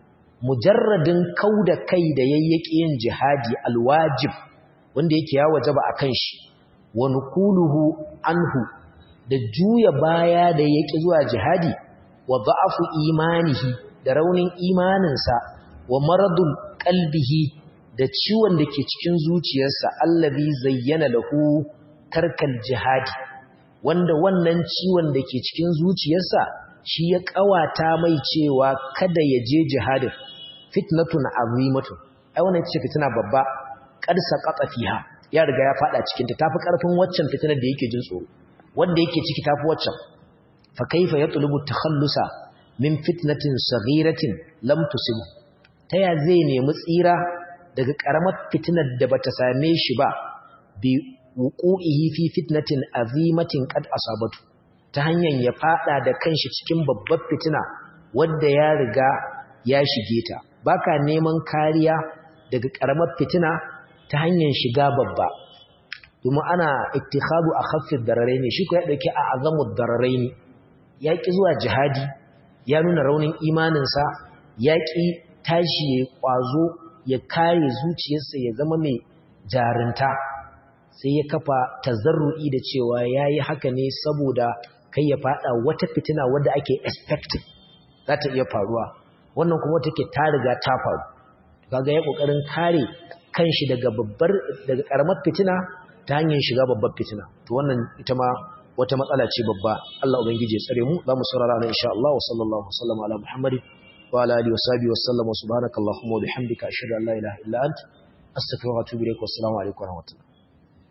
mujarradin kauda kai da yayyake yin jihadi alwajib wanda yake ya wajaba akan shi wa nukuluhu anhu da juya baya da yake zuwa jihadi wa da'afu imanihi da raunin imaninsa wa maradul qalbihi da ciwon da ke cikin zuciyarsa allazi zayyana lahu tarkal jihadi wanda wannan ciwon da ke cikin zuciyarsa shi ya kawata mai cewa kada ya je jihadin fitnatun azimatun ai wannan ce fitina babba qad saqata fiha ya riga ya fada cikin ta tafi karfin waccan fitinar da yake jin tsoro wanda yake ciki tafi waccan fa kaifa yatlubu takhallusa min fitnatin saghiratin lam tusib taya zai nemi tsira daga karamar fitinar da bata same shi ba bi wuqu'ihi fi fitnatin azimatin qad asabatu ta hanyar ya fada da kanshi cikin babbar fitina wanda ya riga ya shige ta baka neman kariya daga karamar fitina ta hanyar shiga babba domin ana ittikhadu akhaffid dararaini shi ko ya dauki a azamud dararaini ya ki zuwa jihadi ya nuna raunin imaninsa ya ki tashi ya kwazo ya kare zuciyarsa ya zama mai jarinta sai ya kafa tazarru'i da cewa yayi haka ne saboda kai ya fada wata fitina wadda ake expecting za ta iya faruwa wannan kuma take ta riga ta faru kaga ya kokarin kare kanshi daga babbar daga karamar fitina ta hanyar shiga babbar fitina to wannan ita ma wata matsala ce babba Allah ubangije ya tsare mu za mu saurara nan insha Allah wa sallallahu wasallam ala muhammadin wa ala alihi wa sahbihi wa sallam wa subhanakallahumma wa bihamdika ashhadu an la ilaha illa anta astaghfiruka wa atubu ilaik wa assalamu alaikum wa rahmatullahi